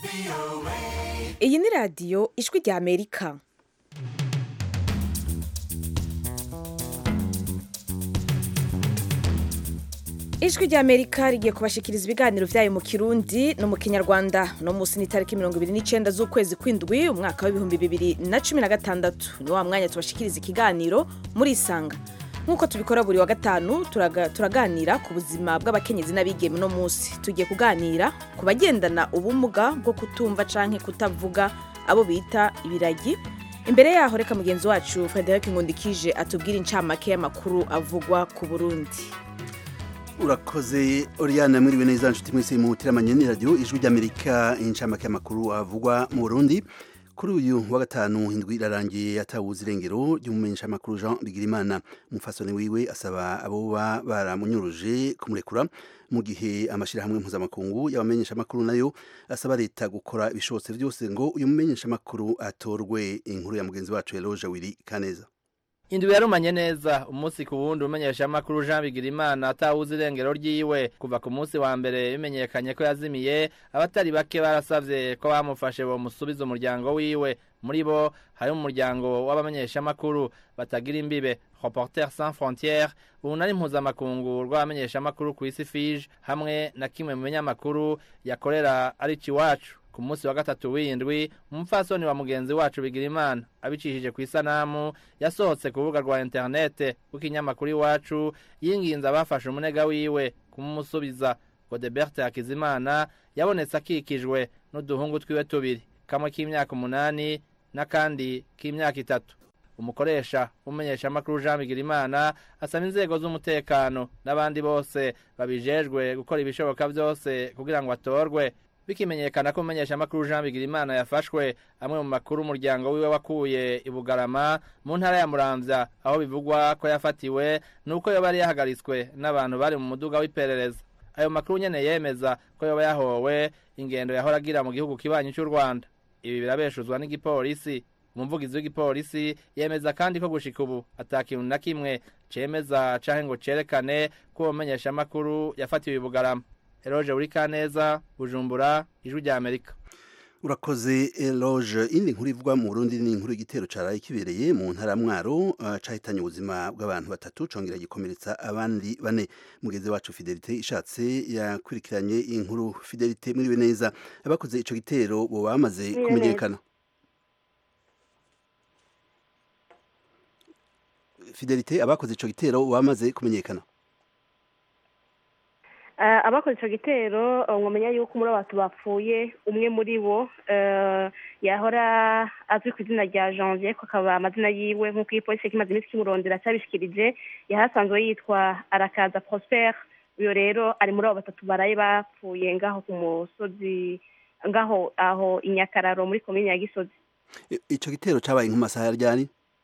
iyi ni radiyo ijwi rya amerika ijwi rya amerika rigiye kubashikiriza ibiganiro vyayo mu kirundi no mu kinyarwanda no musi ni tariki mirongo ibiri n'icenda z'ukwezi kw'indwi umwaka w'ibihumbi bibiri na cumi na gatandatu ni wa mwanya tubashikiriza ikiganiro muri isanga nk'uko tubikora buri wa gatanu turaga, turaganira ku buzima bw'abakenyezi n'abigeme uno munsi tugiye kuganira ku bagendana ubumuga bwo kutumva canke kutavuga abo bita ibiragi imbere yaho reka mugenzi wacu frederic nkundikije atubwire incamake y'amakuru avugwa ku burundi urakoze oriane mwiriwe neza nshuti mwese muteramanye ni radio ijwi ry'amerika incamake y'amakuru avugwa mu burundi kuri uyu wa gatanu indwi irarangiye yatawuze irengero ry'umumenyeshamakuru jean bigirimana umufasoni wiwe asaba aboba baramunyuruje kumurekura mu gihe amashyirahamwe mpuzamakungu y'abamenyeshamakuru nayo asaba leta gukora ibishobotse byose ngo uyu mumenyeshamakuru atorwe inkuru ya mugenzi wacu eloge wiri kaneza indwi yarumanye neza umunsi ku wundi umenyeshamakuru Jean Bigirimana atawuze irengero ryiwe kuva ku munsi wa mbere bimenyekanye ko yazimiye abatari bake barasavye ko bamufashe bomusubiza umuryango wiwe muri bo hari umuryango w'abamenyeshamakuru batagira imbibe Reporters sans frontières urunani mpuzamakungu rw'abamenyeshamakuru ku isi fije hamwe na kimwe mu binyamakuru yakorera ari iwacu ku munsi wa gatatu w'indwi umupfasoni wa mugenzi wacu Bigirimana abicishije ku isanamu yasohotse ku rubuga rwa interinete rw'ikinyamakuru iwacu yinginze abafashe umunega wiwe kumusubiza Godebert Hakizimana yabonetse akikijwe n'uduhungu twiwe tubiri kamwe k'imyaka umunani n'akandi k'imyaka itatu umukoresha w'umumenyeshamakuru Jean Bigirimana asaba inzego z'umutekano n'abandi bose babijejwe gukora ibishoboka byose kugira ngo atorwe bikimenyekana ko umumenyeshamakuru Jean Bigirimana yafashwe amwe mu makuru umuryango wiwe wakuye i Bugarama mu ntara ya Muramvya aho bivugwa ko yafatiwe nuko yoba yari yahagaritswe n'abantu bari mu muduga w'iperereza ayo makuru nyene yemeza ko yoba yahowe ingendo yahora agira mu gihugu kibanyi cy'u Rwanda ibi birabeshuzwa n'igipolisi umuvugizi w'igipolisi yemeza kandi ko gushika ubu atakintu na kimwe cemeza canke ngo cerekane ko uwo mumenyeshamakuru yafatiwe i Bugarama Eloge Urikaneza Bujumbura Ijwi rya Amerika urakoze eloge indi nkuru ivugwa mu Burundi ni inkuru y'igitero caraye kibereye mu ntara mwaro uh, cahitanye ubuzima bw'abantu batatu congera gikomeretsa abandi bane mugenzi wacu Fidelite ishatse yakurikiranye inkuru Fidelite mwiriwe neza abakoze ico gitero bo bamaze kumenyekana Fidelite abakoze ico gitero bamaze kumenyekana abakoze icyo gitero mwamenya yuko muri abantu bapfuye umwe muri bo yahora azwi ku izina rya janvier ko akaba amazina yiwe nk'uko iyi polisi imaze iminsi kimurondera cyabishikirije yahasanzwe yitwa arakaza prosper uyu rero ari muri abo batatu baraye bapfuye ngaho ku musozi ngaho aho i nyakararo muri komini ya gisozi icyo gitero cyabaye nk'amasaha ryari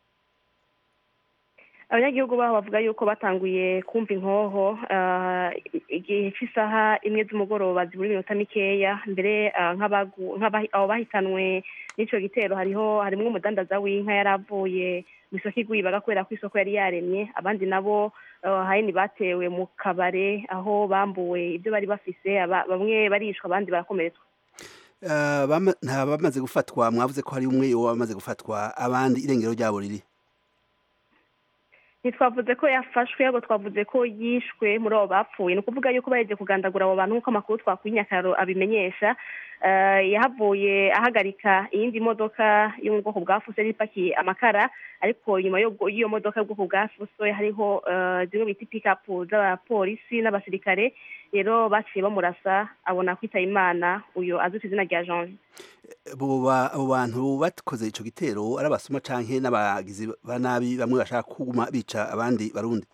abanyagihugu baho bavuga yuko batanguye kumva inkoho igihe cy'isaha imwe z'umugoroba zibura iminota mikeya mbere abo bahitanwe n'icyo gitero hariho harimo umudandaza w'inka yari avuye mu isoko igwibaga kubera ko isoko yari yaremye abandi nabo hayini batewe mu kabare aho bambuwe ibyo bari bafise bamwe barishwa abandi barakomeretswa nta bamaze gufatwa mwavuze ko hari umwe wamaze gufatwa abandi irengero ryabo riri ntitwavuze ko yafashwe ahubwo twavuze ko yishwe muri abo bapfuye ni ukuvuga yuko bahejeje kugandagura abo bantu nk'uko amakuru twakuye inyakaro abimenyesha yahavuye ahagarika iyindi modoka yo mu bwoko bwa fuso yari ipakiye amakara ariko nyuma y'iyo modoka y'ubwoko bwa fuso hariho zimwe bita pikapu z'abapolisi n'abasirikare rero baciye bamurasa abona kwitaba imana uyu azwi ku izina rya janvier abo bantu bakoze icyo gitero ari abasuma canke n'abagizi ba nabi bamwe bashaka kuguma bica abandi barundi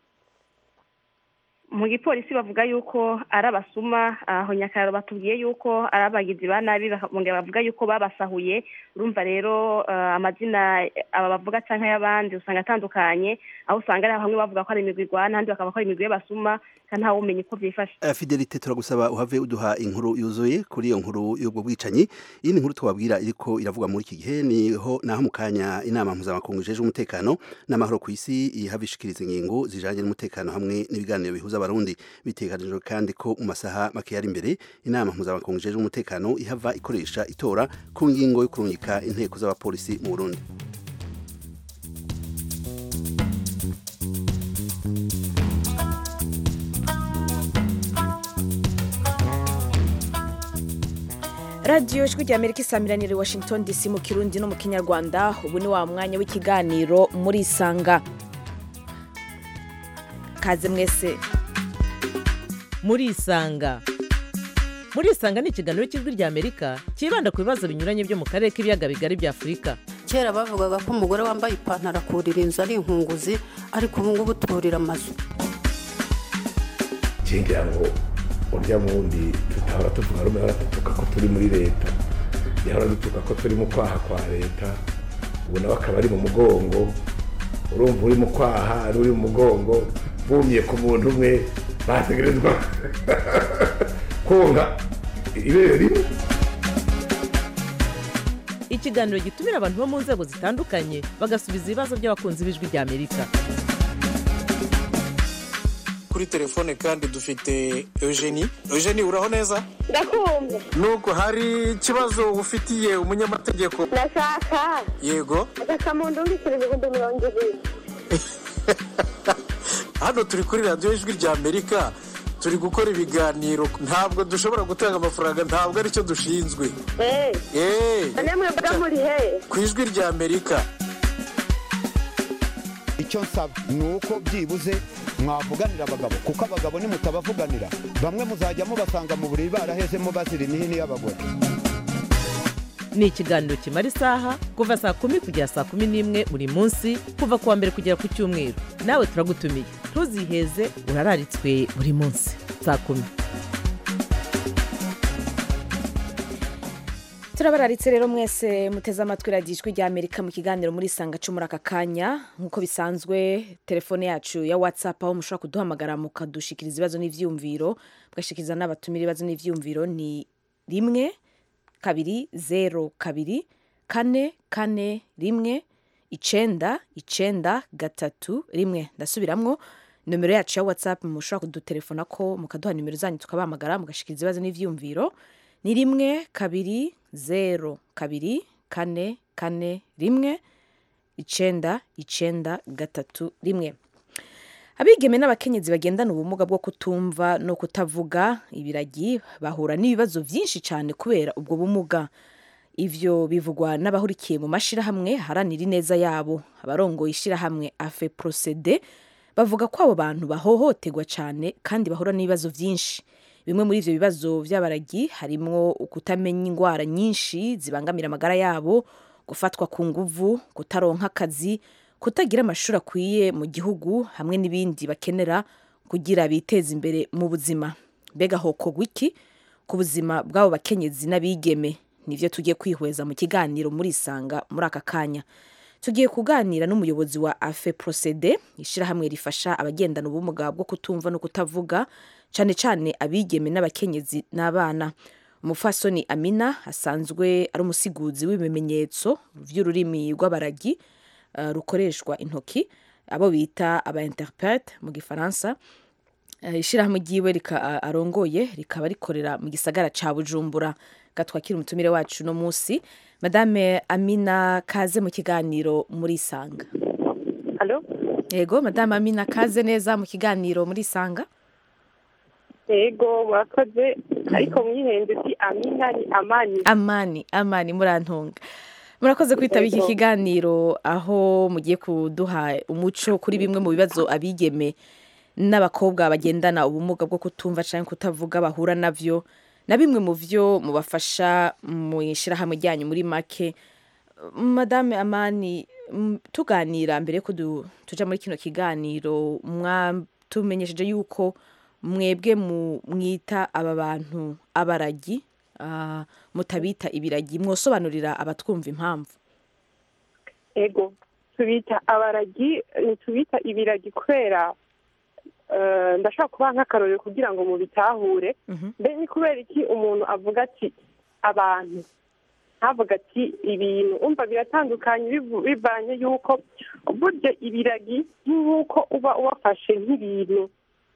mu gipolisi bavuga yuko ari abasuma aho nyakararo batubwiye yuko ari abagizi ba nabi bongera bavuga yuko babasahuye urumva rero amazina aba bavuga cyangwa ay'abandi usanga atandukanye aho usanga ari bamwe bavuga ko ari imigwi igwana ahandi bakavuga ko ari imigwi y'abasuma kandi ntawe umenya uko byifashe fidelite turagusaba uhave uduha inkuru yuzuye kuri iyo nkuru y'ubwo bwicanyi iyi ni inkuru twabwira iriko iravugwa muri iki gihe niho naho mu kanya inama mpuzamakungu ijejwe umutekano n'amahoro ku isi ihava ishikiriza ingingo zijanye n'umutekano hamwe n'ibiganiro bihuza z'abarundi bitekanijwe kandi ko mu masaha make yari imbere inama mpuzamakungu ijejwe umutekano ihava ikoresha itora ku ngingo yo kurungika inteko z'abapolisi mu burundi radiyo ijwi rya amerika isamiranira i washington dc mu kirundi no mu kinyarwanda ubu ni wa mwanya w'ikiganiro muri isanga kaze mwese muri isanga muri isanga ni ikiganiro cy'ijwi rya amerika cyibanda ku bibazo binyuranye byo mu karere k'ibiyaga bigari bya afurika kera bavugaga ko umugore wambaye ipantaro akurira inzu ari inkunguzi ariko ubu ngubu turira amazu ngira ngo urya wundi tutahora tuvuga rumwe hora dutuka ko turi muri leta yahora dutuka ko turi mu kwaha kwa leta ubu nawe akaba ari mu mugongo urumva uri mu kwaha n'uri mu mugongo bumye ku muntu umwe bategerezwa konka ibere rimwe ikiganiro gitumira abantu bo mu nzego zitandukanye bagasubiza ibibazo by'abakunzi b'ijwi rya amerika kuri telefone kandi dufite eugenie eugenie uraho neza ndakumva nuko hari ikibazo ufitiye umunyamategeko ndashaka yego agasamundu w'ibiceri ibihumbi mirongo ibiri hano turi kuri radiyo ijwi rya amerika turi gukora ibiganiro ntabwo dushobora gutanga amafaranga ntabwo aricyo dushinzwe eee eee namwe mba muri he ku ijwi rya amerika icyo nsaba ni uko byibuze mwavuganira abagabo kuko abagabo nimutabavuganira bamwe muzajya mubasanga mu buriri barahezemo bazira imihini y'abagore ni ikiganiro kimara isaha kuva saa kumi kugera saa kumi n'imwe buri munsi kuva ku wa mbere kugera ku cyumweru nawe turagutumiye ntuziheze urararitswe buri munsi saa kumi turabararitse rero mwese muteze amatwi radiyo ijwi rya amerika mu kiganiro muri isanga cyo muri aka kanya nk'uko bisanzwe telefone yacu ya watsapu aho mushobora kuduhamagara mukadushikiriza ibibazo n'ibyiyumviro mugashikiriza n'abatumira ibibazo n'ibyiyumviro ni rimwe kabiri zeru kabiri kane kane rimwe icenda icenda gatatu rimwe ndasubiramwo nomero yacu ya watsapu mushobora kudutelefona ko mukaduha nimero zanyu tukabahamagara mugashikiriza ibibazo n'ibyiyumviro ni rimwe kabiri zeru kabiri kane kane rimwe icenda icenda gatatu rimwe abigeme n'abakenyezi bagendana ubumuga bwo kutumva no kutavuga ibiragi bahura n'ibibazo byinshi cyane kubera ubwo bumuga ivyo bivugwa n'abahurikiye mu mashirahamwe haranira ineza yabo abarongoye ishirahamwe afe procede bavuga ko abo bantu bahohoterwa cyane kandi bahura n'ibibazo byinshi bimwe muri ivyo bibazo vy'abaragi harimwo ukutamenya ingwara nyinshi zibangamira amagara yabo gufatwa ku nguvu kutaronka akazi kutagira amashuri akwiye mu gihugu hamwe n'ibindi bakenera kugira biteze imbere mu buzima mbega hokorwa iki ku buzima bw'abo bakenyezi n'abigeme nivyo tugiye kwihweza mu kiganiro muri isanga muri aka kanya tugiye kuganira n'umuyobozi wa afe procede ishirahamwe rifasha abagendana ubumuga bwo kutumva no kutavuga cyane cyane abigeme n'abakenyezi n'abana umufasoni amina asanzwe ari umusiguzi w'ibimenyetso by'ururimi rw'abaragi uh, rukoreshwa intoki abo bita aba interprete mu gifaransa uh, ishirahamwe ryiwe rika, uh, arongoye rikaba rikorera mu gisagara ca bujumbura gatwakira umutumire wacu no musi madame amina kaze mu kiganiro muri isanga alo yego madame amina kaze neza mu kiganiro muri isanga yego murakoze ariko mwihenze si amina ni amani amani amani murantunga murakoze kwitaba iki Yego. kiganiro aho mugiye kuduha umuco kuri bimwe mu bibazo abigeme n'abakobwa bagendana ubumuga bwo kutumva cyangwa kutavuga bahura navyo na bimwe mu vyo mubafasha mu ishyirahamwe ryanyu muri make madame amani m- tuganira mbere ko du- tuja muri kino kiganiro mwatumenyesheje yuko mwebwe mu- mwita aba bantu abaragi ah, mutabita ibiragi mwosobanurira abatwumva impamvu yego tubita abaragi ntitubita ibiragi kubera eh, ndashaka kubaha nk'akarorero kugira ngo mubitahure Mhm. mbe ni kubera iki umuntu avuga ati abantu ntavuga ati ibintu umva biratandukanye bivu- bivanye yuko burya ibiragi nk'uko uba ubafashe nk'ibintu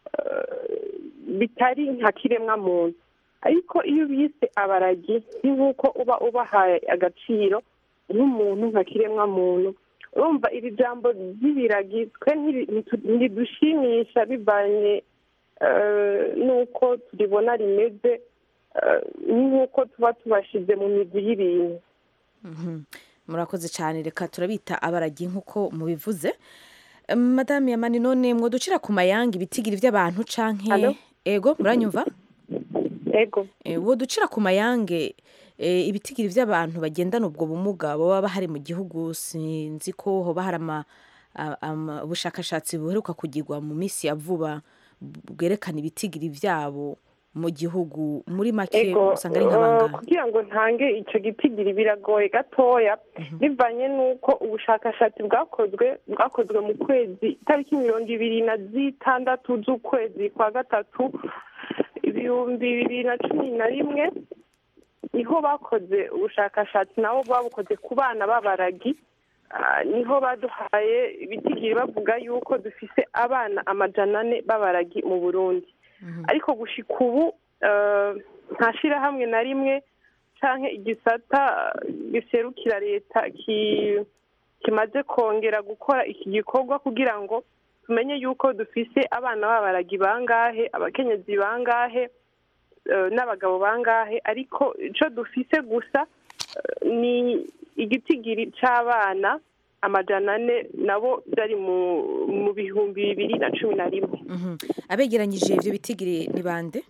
bitari nka kiremwa muntu ariko iyo ubise abaragi ni nk'uko uba ubahaye agaciro nk'umuntu nka kiremwa muntu urumva iri jambo ry'ibiragi twe ntidushimisha bivanye n'uko turibona rimeze nk'uko tuba tubashize mu migwi y'ibintu murakoze cyane reka turabita abaragi nk'uko mubivuze madame yamani none mwoducira ku mayanga ibitigiri by'abantu canke ego muranyumva ego woducira ku mayange ibitigiri by'abantu bagendana ubwo bumuga baba bahari mu gihugu sinzi ko hoba hari ubushakashatsi buheruka kugirwa mu minsi ya vuba bwerekana ibitigiri byabo mu gihugu muri make usanga ari nk'abangana kugira ngo ntange icyo gitigiri biragoye gatoya bivanye n'uko ubushakashatsi bwakozwe bwakozwe mu kwezi itariki mirongo ibiri na zitandatu z'ukwezi kwa gatatu ibihumbi bibiri na cumi na rimwe niho bakoze ubushakashatsi nabo babukoze ku bana b'abaragi niho baduhaye ibitigiri bavuga yuko dufise abana amajana ane b'abaragi mu burundi ariko gushika ubu nta shyirahamwe na rimwe cyangwa igisata giserukira leta kimaze kongera gukora iki gikorwa kugira ngo tumenye yuko dufise abana b'abaragi bangahe abakenyezi bangahe n'abagabo bangahe ariko icyo dufise gusa ni igitigiri cy'abana amajana ane nabo byari mu bihumbi bibiri na cumi na rimwe abegeranyije ibyo bitigiri ni bande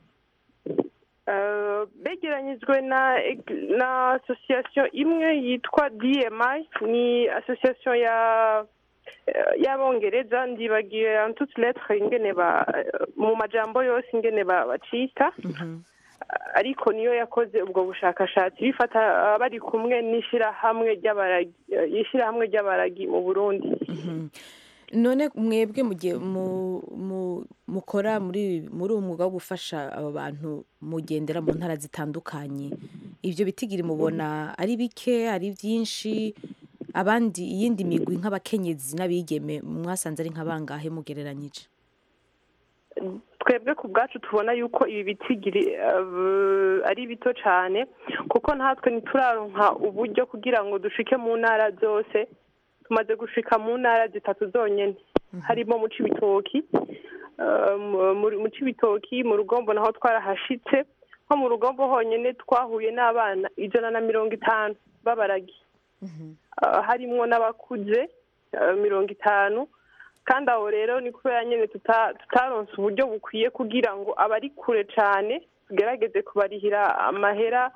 begeranyijwe na na asosiyasiyo imwe yitwa dmi ni asosiyasiyo ya y'abongereza ndibagiye antuti letre ingene ba mu majambo yose ingene bacita ariko niyo yakoze ubwo bushakashatsi bifata bari kumwe n'ishyirahamwe ry'abaragi ishyirahamwe ry'abaragi mu burundi none mwebwe mugiye mukora muri muri uwo mwuga wo gufasha abo bantu mugendera mu ntara zitandukanye ibyo bitigiri mubona ari bike ari byinshi abandi iyindi migwi nk'abakenyezi n'abigeme mwasanze ari nk'abangahe mugereranyije twebwe ku bwacu tubona yuko ibi bitigiri ari bito cyane kuko natwe ntituraronka uburyo kugira ngo dushike mu ntara zose tumaze gushika mu ntara zitatu zonyine harimo mu cibitoki mu cibitoki mu rugombo naho twarahashitse nko mu rugombo honyine twahuye n'abana ijana na mirongo itanu b'abaragi harimwo n'abakuze mirongo itanu kandi aho rero ni kubera nyine tutaronse uburyo bukwiye kugira ngo abari kure cyane tugerageze kubarihira amahera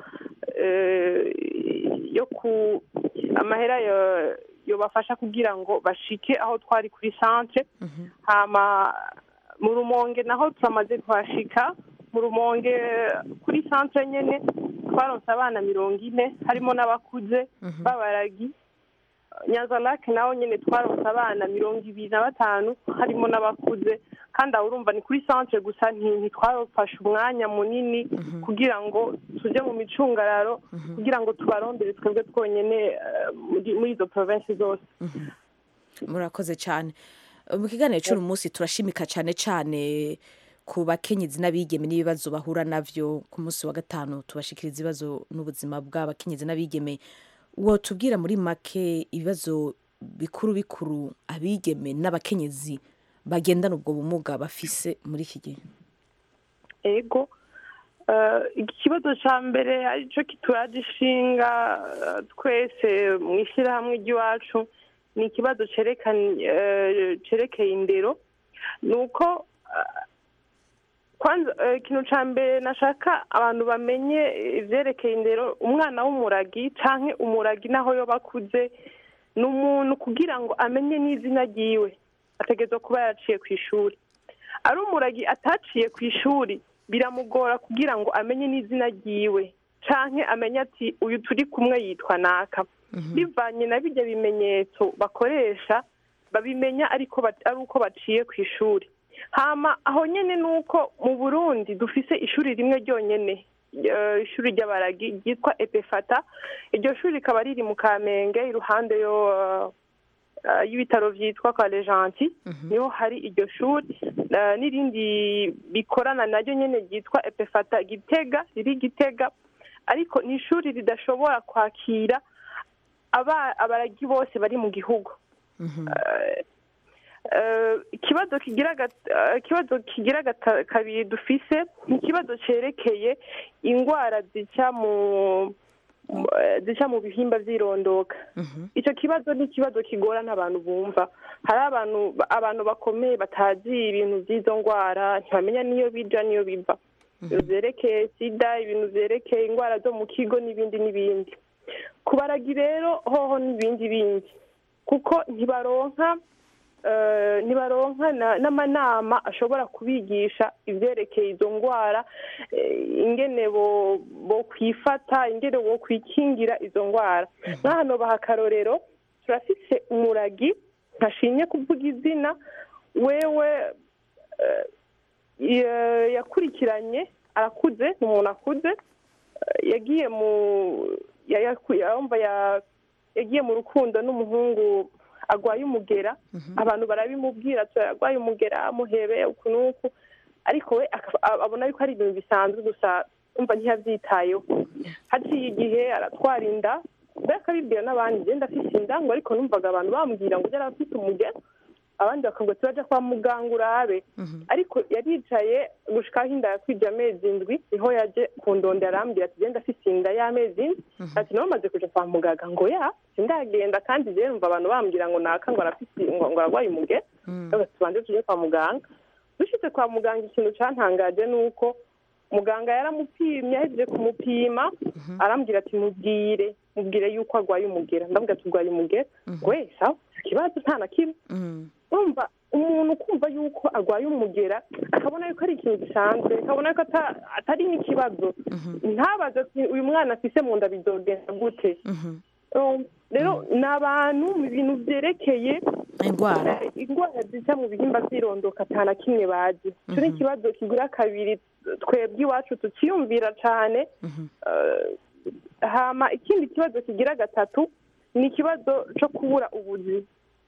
yo ku amahera yobafasha kugira ngo bashike aho twari kuri santere hama mu rumonge naho turamaze kuhashika mu rumonge kuri santere nyine twaronse abana mirongo ine harimo n'abakuze b'abaragi nyanzarake naho nyine twaronse abana mirongo ibiri na batanu harimo n'abakuze kandi aho urumva ni kuri santere gusa ntitwarafashe umwanya munini kugira ngo tujye mu micungararo kugira ngo tubarondere twebwe twonyine muri izo porovensi zose murakoze cyane mu kiganiro cy'uyu munsi turashimika cyane cyane ku bakenyezi n'abigeme n'ibibazo bahura nabyo ku munsi wa gatanu tubashikiriza ibibazo n'ubuzima bw'abakenyezi n'abigeme wotubwira muri make ibibazo bikuru bikuru abigeme n'abakenyezi bagendana ubwo bumuga bafise muri iki gihe ego ikibazo cya mbere aricyo kituragishinga twese mu ishyirahamwe ry'iwacu ni ikibazo cyerekeye indero ni uko ikintu cya mbere nashaka abantu bamenye ibyerekeye indero umwana w'umuragi cyangwa umuragi naho yo bakuze ni umuntu kugira ngo amenye n'izina ryiwe ategereza kuba yaraciye ku ishuri ari umuragi ataciye ku ishuri biramugora kugira ngo amenye n'izina ryiwe cyangwa amenye ati uyu turi kumwe yitwa naka bivanye na bijya bimenyetso bakoresha babimenya ariko ari uko baciye ku ishuri hama aho nyine ni uko mu burundi dufise ishuri rimwe ryonyine ishuri ry'abaragi ryitwa epefata iryo shuri rikaba riri mu kamenge iruhande yo eh, y'ibitaro vyitwa kwa lejanti niho hari iryo shuri eh, n'irindi bikorana naryo nyene ryitwa epefata gitega riri gitega ariko ni ishuri ridashobora kwakira aba- abaragi bose bari mu gihugu Eh, eh, ikibazo kigira gat- eh, ikibazo kigira gata- kabiri dufise ni ikibazo cerekeye ingwara zica mu mu- eh, zica mu bihimba vy'irondoka icyo kibazo ni ikibazo kigorana abantu bumva hari abantu abantu bakomeye batazi ibintu by'izo ndwara ntibamenya n'iyo bija n'iyo biva ibintu vyerekeye sida ibintu vyerekeye indwara zo mu kigo n'ibindi n'ibindi ku baragi rero hoho n'ibindi bindi kuko ntibaronka eh, ntibaronka na- n'amanama ashobora kubigisha ivyerekeye izo ndwara eh, ingene bo bo kwifata ingene bo kwikingira izo ndwara nk'ahano baha akarorero turafise umuragi ntashimye kuvuga izina wewe eh, ya- yakurikiranye arakuze ni umuntu akuze eh, yagiye mu ya- yaku- yumva ya- yagiye mu rukundo n'umuhungu agwaye umugera abantu barabimubwira ati agwaye umugera amuhebe uku n'uku ariko we akaba- abona yuko ari ibintu bisanzwe gusa umva ntiyabyitayeho haciye igihe aratwara inda mbere akabibwira n'abandi ngenda afise inda ngo ariko numvaga abantu bambwira ngo ujya afite umugera abandi bakavuga ati baja kwa muganga urabe ariko yaricaye gushikaho inda yakwije amezi indwi niho yaje kundondera arambwira ati genda afise inda y'amezi indwi ati nawe maze kuja kwa muganga ngo ya sindagenda kandi je numva abantu bambwira ngo naka ngo arafise ngo ngo arwaye umugera ndavuga ati tubanze tuje kwa muganga dushitse kwa muganga ikintu cantangaje ni uko muganga yaramupimye ahejeje kumupima arambwira ati mubwire mubwire yuko arwaye umugera ndavuga ati urwaye umugera we sawa ikibazo nta na kimwe urumva umuntu kumva yuko arwaye umugera akabona yuko ari ikintu gisanzwe akabona yuko ata- atari n'ikibazo ntabaze ati uyu mwana afise mu nda bizogenda gute Um, rero ni abantu mu bintu vyerekeye indwara eh, indwara zica mu bihimba vy'irondoka ata na kimwe bazi ico ni ikibazo kigura kabiri twebwe iwacu tukiyumvira cane Eh, hama ikindi kibazo kigira gatatu ni ikibazo co kubura ubuzi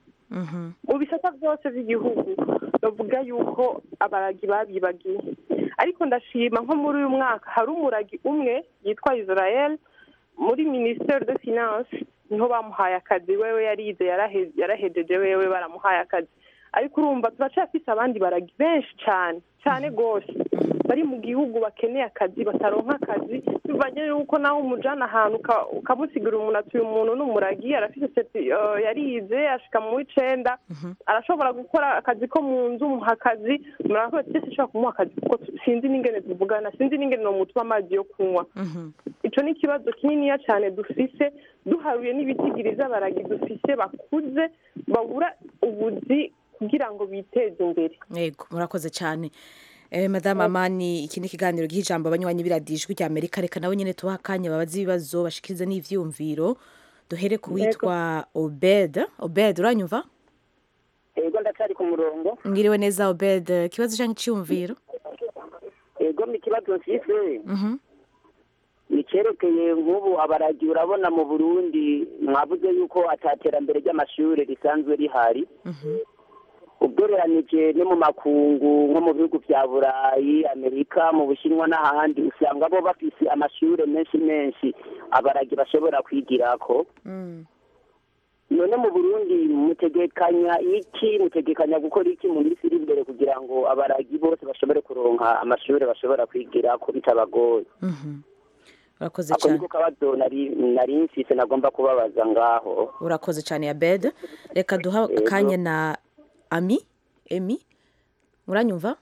mu bisata byose by'igihugu bavuga yuko abaragi babibagiye ariko ndashima nko muri uyu mwaka hari umuragi umwe yitwa israel muri minisiteri de finance niho bamuhaye akazi wewe yarize yarahe- yarahejeje wewe baramuhaye akazi ariko urumva turacafise abandi baragi benshi cyane cyane rwose bari mu gihugu bakeneye akazi bataronka akazi bivanye yuko nawe umujana ahantu uka- ukamusigira umuntu ati uyu muntu ni umuragi arafise seti- eh, yarize ashika mu w'icenda arashobora gukora akazi ko mu nzu muha akazi murakoze twese ushobora kumuha akazi kuko tu- sinzi n'ingene tuvugana sinzi n'ingene nomutuma amazi yo kunywa ico ni ikibazo kininiya cyane dufise duharuye n'ibitigiriza abaragi dufise bakuze babura ubuzi kugira ngo biteze imbere yego murakoze cyane Eh, madame amani iki ni ikiganiro giha ijambo abanywanyi biradijwi rya amerika reka nabo nyine tubaha akanya babaze ibibazo bashikirize n'ivyumviro duhere ku witwa obed obed uranyumva ego ndacyari ku murongo mwiriwe neza obed ikibazo canke iciyumviro ego mu kibazo mfise Mhm. nicyerekeye nk'ubu abaragi urabona mu burundi mwavuze yuko ataterambere ry'amashuri risanzwe rihari ugereranije no mu makungu nko mu bihugu vya burayi amerika mu bushinwa n'ahandi usanga bo bafise amashuri menshi menshi abaragi bashobora kwigirako none mu burundi mutegekanya iki mutegekanya gukora iki mu minsi iri imbere kugira ngo abaragi bose bashobore kuronka amashuri bashobora kwigirako bitabagoye urakoze ako cyane niko kabazo nari nari mfise nagomba kubabaza ngaho urakoze cyane ya bed reka duha Yego. akanya na ami emi muranyumva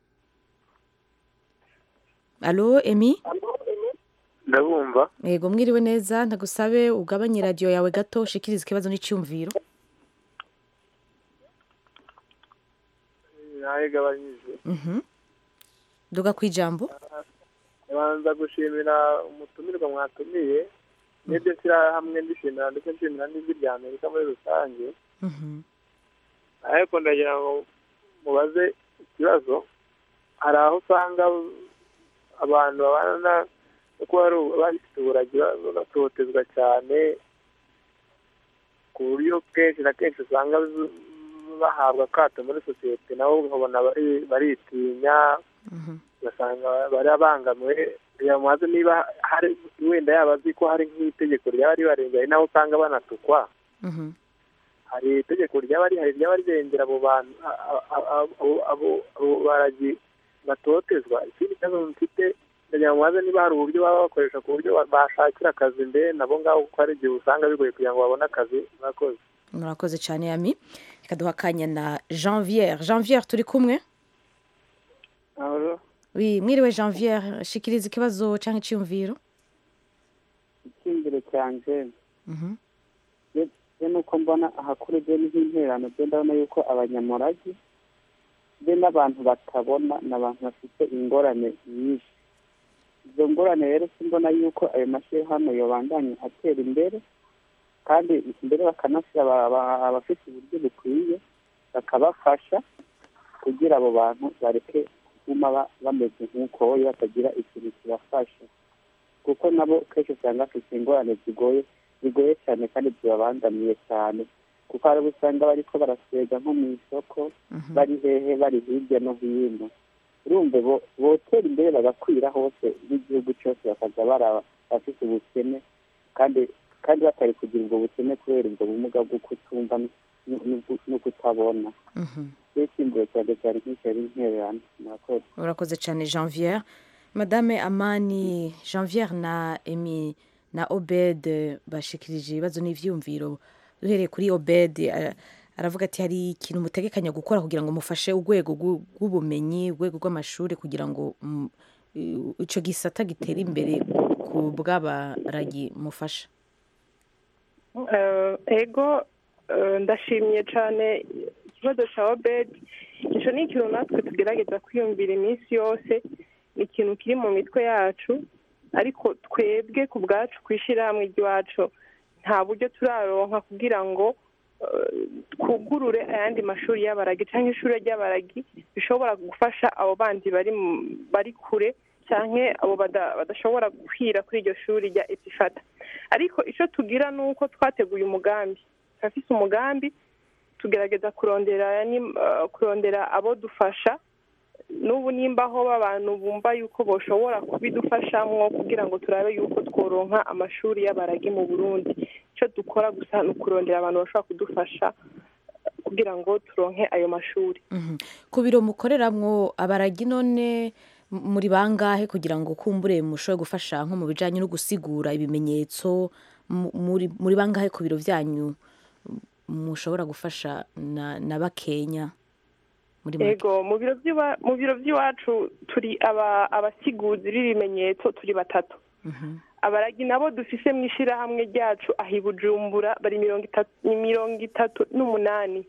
alo emi ndabumva yego mwiriwe neza ndagusabe ugabanye radiyo yawe gato ushikirize ikibazo n'icyumviro nayigabanyije Mhm. duga ku ijambo banza gushimira umutumirwa mwatumiye n'ibyo nshyirahamwe ndishimira ndetse nshimira n'ijwi rya amerika muri rusange ariko ndagira ngo mubaze ikibazo hari aho usanga abantu babana no kuba ari bafite uburagi batotezwa cyane ku buryo kenshi na kenshi usanga z- bahabwa akato muri sosiyete nabo ukabona bari- baritinya ugasanga barabangamiwe yamaze niba hari wenda yaba azi ko hari nk'itegeko ryaba ribarengera ari naho usanga banatukwa hari itegeko ryaba rihari ryaba rirengera abo bantu a- a- a- abo- abo- abo baragi batotezwa ikindi kibazo mfite ndagira ngo mubaze niba hari uburyo baba bakoresha ku buryo ba- bashakira akazi mbere nabo ngabo kuko hari igihe usanga bigoye kugira ngo babone akazi murakoze murakoze cyane yami reka duha akanya na janviere janviere turi kumwe Oui, mwiriwe janviere shikiriza ikibazo cyangwa icyiyumviro icyiyumviro cyanjye je nuko mbona ahakuru je nk'interano je ndabona yuko abanyamuragi be n'abantu batabona ni abantu bafite ingorane nyinshi izo ngorane rero simbona yuko ayo mashyirahamwe yobandanya atera imbere kandi mbere bakanashyira aba- aba- abafite uburyo bukwiye bakabafasha kugira abo bantu bareke kuguma ba- bameze nk'uko we batagira ikintu kibafasha kuko nabo kenshi usanga bafite ingorane zigoye zigoye cyane kandi zibabangamiye cyane kuko hari abo usanga bariko barasega nko mu isoko bari hehe bari hirya no hino urumva bo- botera imbere bagakwira hose n'igihugu cyose bakaza baraba bafite ubukene kandi kandi batari kugira ubwo bukene kubera ubwo bumuga bwo kutumva n- n- no kutabona rero icyiyumviro cyanjye cyane nk'icyo ari intererano murakoze urakoze cyane janviere madame amani janviere na emi na obed bashikirije ibibazo n'ivyumviro duhereye kuri obed eh, aravuga ati hari ikintu mutegekanya gukora kugira ngo mufashe urwego rw'u- rw'ubumenyi urwego rw'amashuri kugira ngo mm, i- ico gisata gitere imbere ku bw'abaragi mufasha Eh, ego eh, ndashimye cyane ikibazo cya obedi icyo ni ikintu natwe tugerageza kwiyumvira iminsi yose ni ikintu kiri mu mitwe yacu ariko twebwe ku bwacu ku ishyirahamwe ry'iwacu nta buryo turaronka kugira ngo eh, twugurure ayandi mashuri y'abaragi cyangwa ishuri ry'abaragi bishobora gufasha abo bandi bari mu- bari kure cyangwa abo bada- badashobora gukwira kuri iryo shuri rya etifata ariko icyo tugira ni uko twateguye umugambi turafise umugambi tugerageza kurondera ni- eh, kurondera abo dufasha n'ubu nimba aho abantu bumva yuko bashobora kubidufashamo kugira ngo turabe yuko tworonka amashuri y'abaragi mu burundi icyo dukora gusa ni ukurondera abantu bashobora kudufasha eh, kugira ngo turonke ayo mashuri Mhm. ku biro mukoreramwo abaragi none m- muri bangahe kugira ngo kumbure mushobore gufasha nko mu bijanye no gusigura ibimenyetso mu- muri muri bangahe ku biro vyanyu m- mushobora gufasha na, na bakenya muri make ego mu biro by'iwa- mu biro by'iwacu turi aba abasiguzi b'ibimenyetso turi batatu abaragi nabo dufise mu ishyirahamwe ryacu aho i bujumbura bari mirongo itatu ni mirongo itatu n'umunani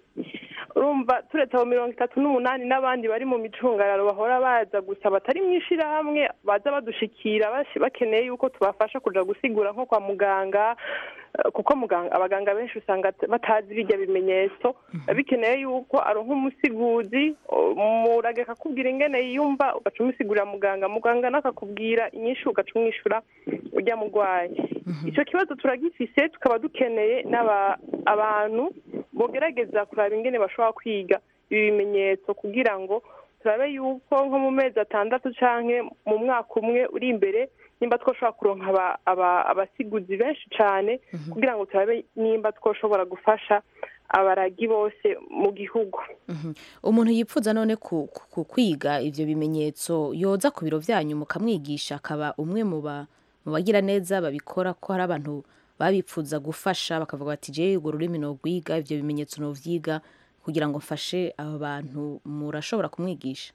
urumva turetse abo mirongo itatu n'umunani n'abandi bari mu micungararo bahora baza gusa batari mu ishyirahamwe baza badushikira bashi- bakeneye yuko tubafasha kuja gusigura nko kwa muganga eh, kuko muganga abaganga benshi usanga t- batazi bijya bimenyetso bikeneye yuko aronka umusiguzi umurage akakubwira ingene yiyumva ugaca umusigurira muganga muganga nakakubwira inyinshi ugaca umwishyura ujya murwayi icyo kibazo turagifise tukaba dukeneye n'aba abantu bogerageza kuraba ingene bashobora kwiga ibi bimenyetso kugira ngo turabe yuko nko mu mezi atandatu canke mu mwaka umwe uri imbere nimba twoshobora kuronka aba- aba- abasiguzi benshi cane kugira ngo turabe nimba twoshobora gufasha abaragi bose mu gihugu Mhm. umuntu yipfuza none ku, ku, ku kwiga ivyo bimenyetso yoza ku biro vyanyu mukamwigisha akaba umwe mu ba mu bagira neza babikora ko hari abantu babipfuza gufasha bakavuga bati je urwo rurimi nogwiga ivyo bimenyetso novyiga kugira ngo mfashe abo bantu murashobora kumwigisha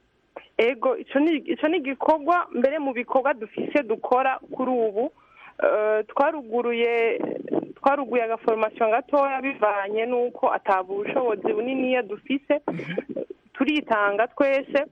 ego ico ni ico ni igikorwa mbere mu bikorwa dufise dukora kuri ubu eh, twaruguruye twaruguye agaforomasiyo gatoya bivanye n'uko ataba ubushobozi buniniya dufise turitanga twese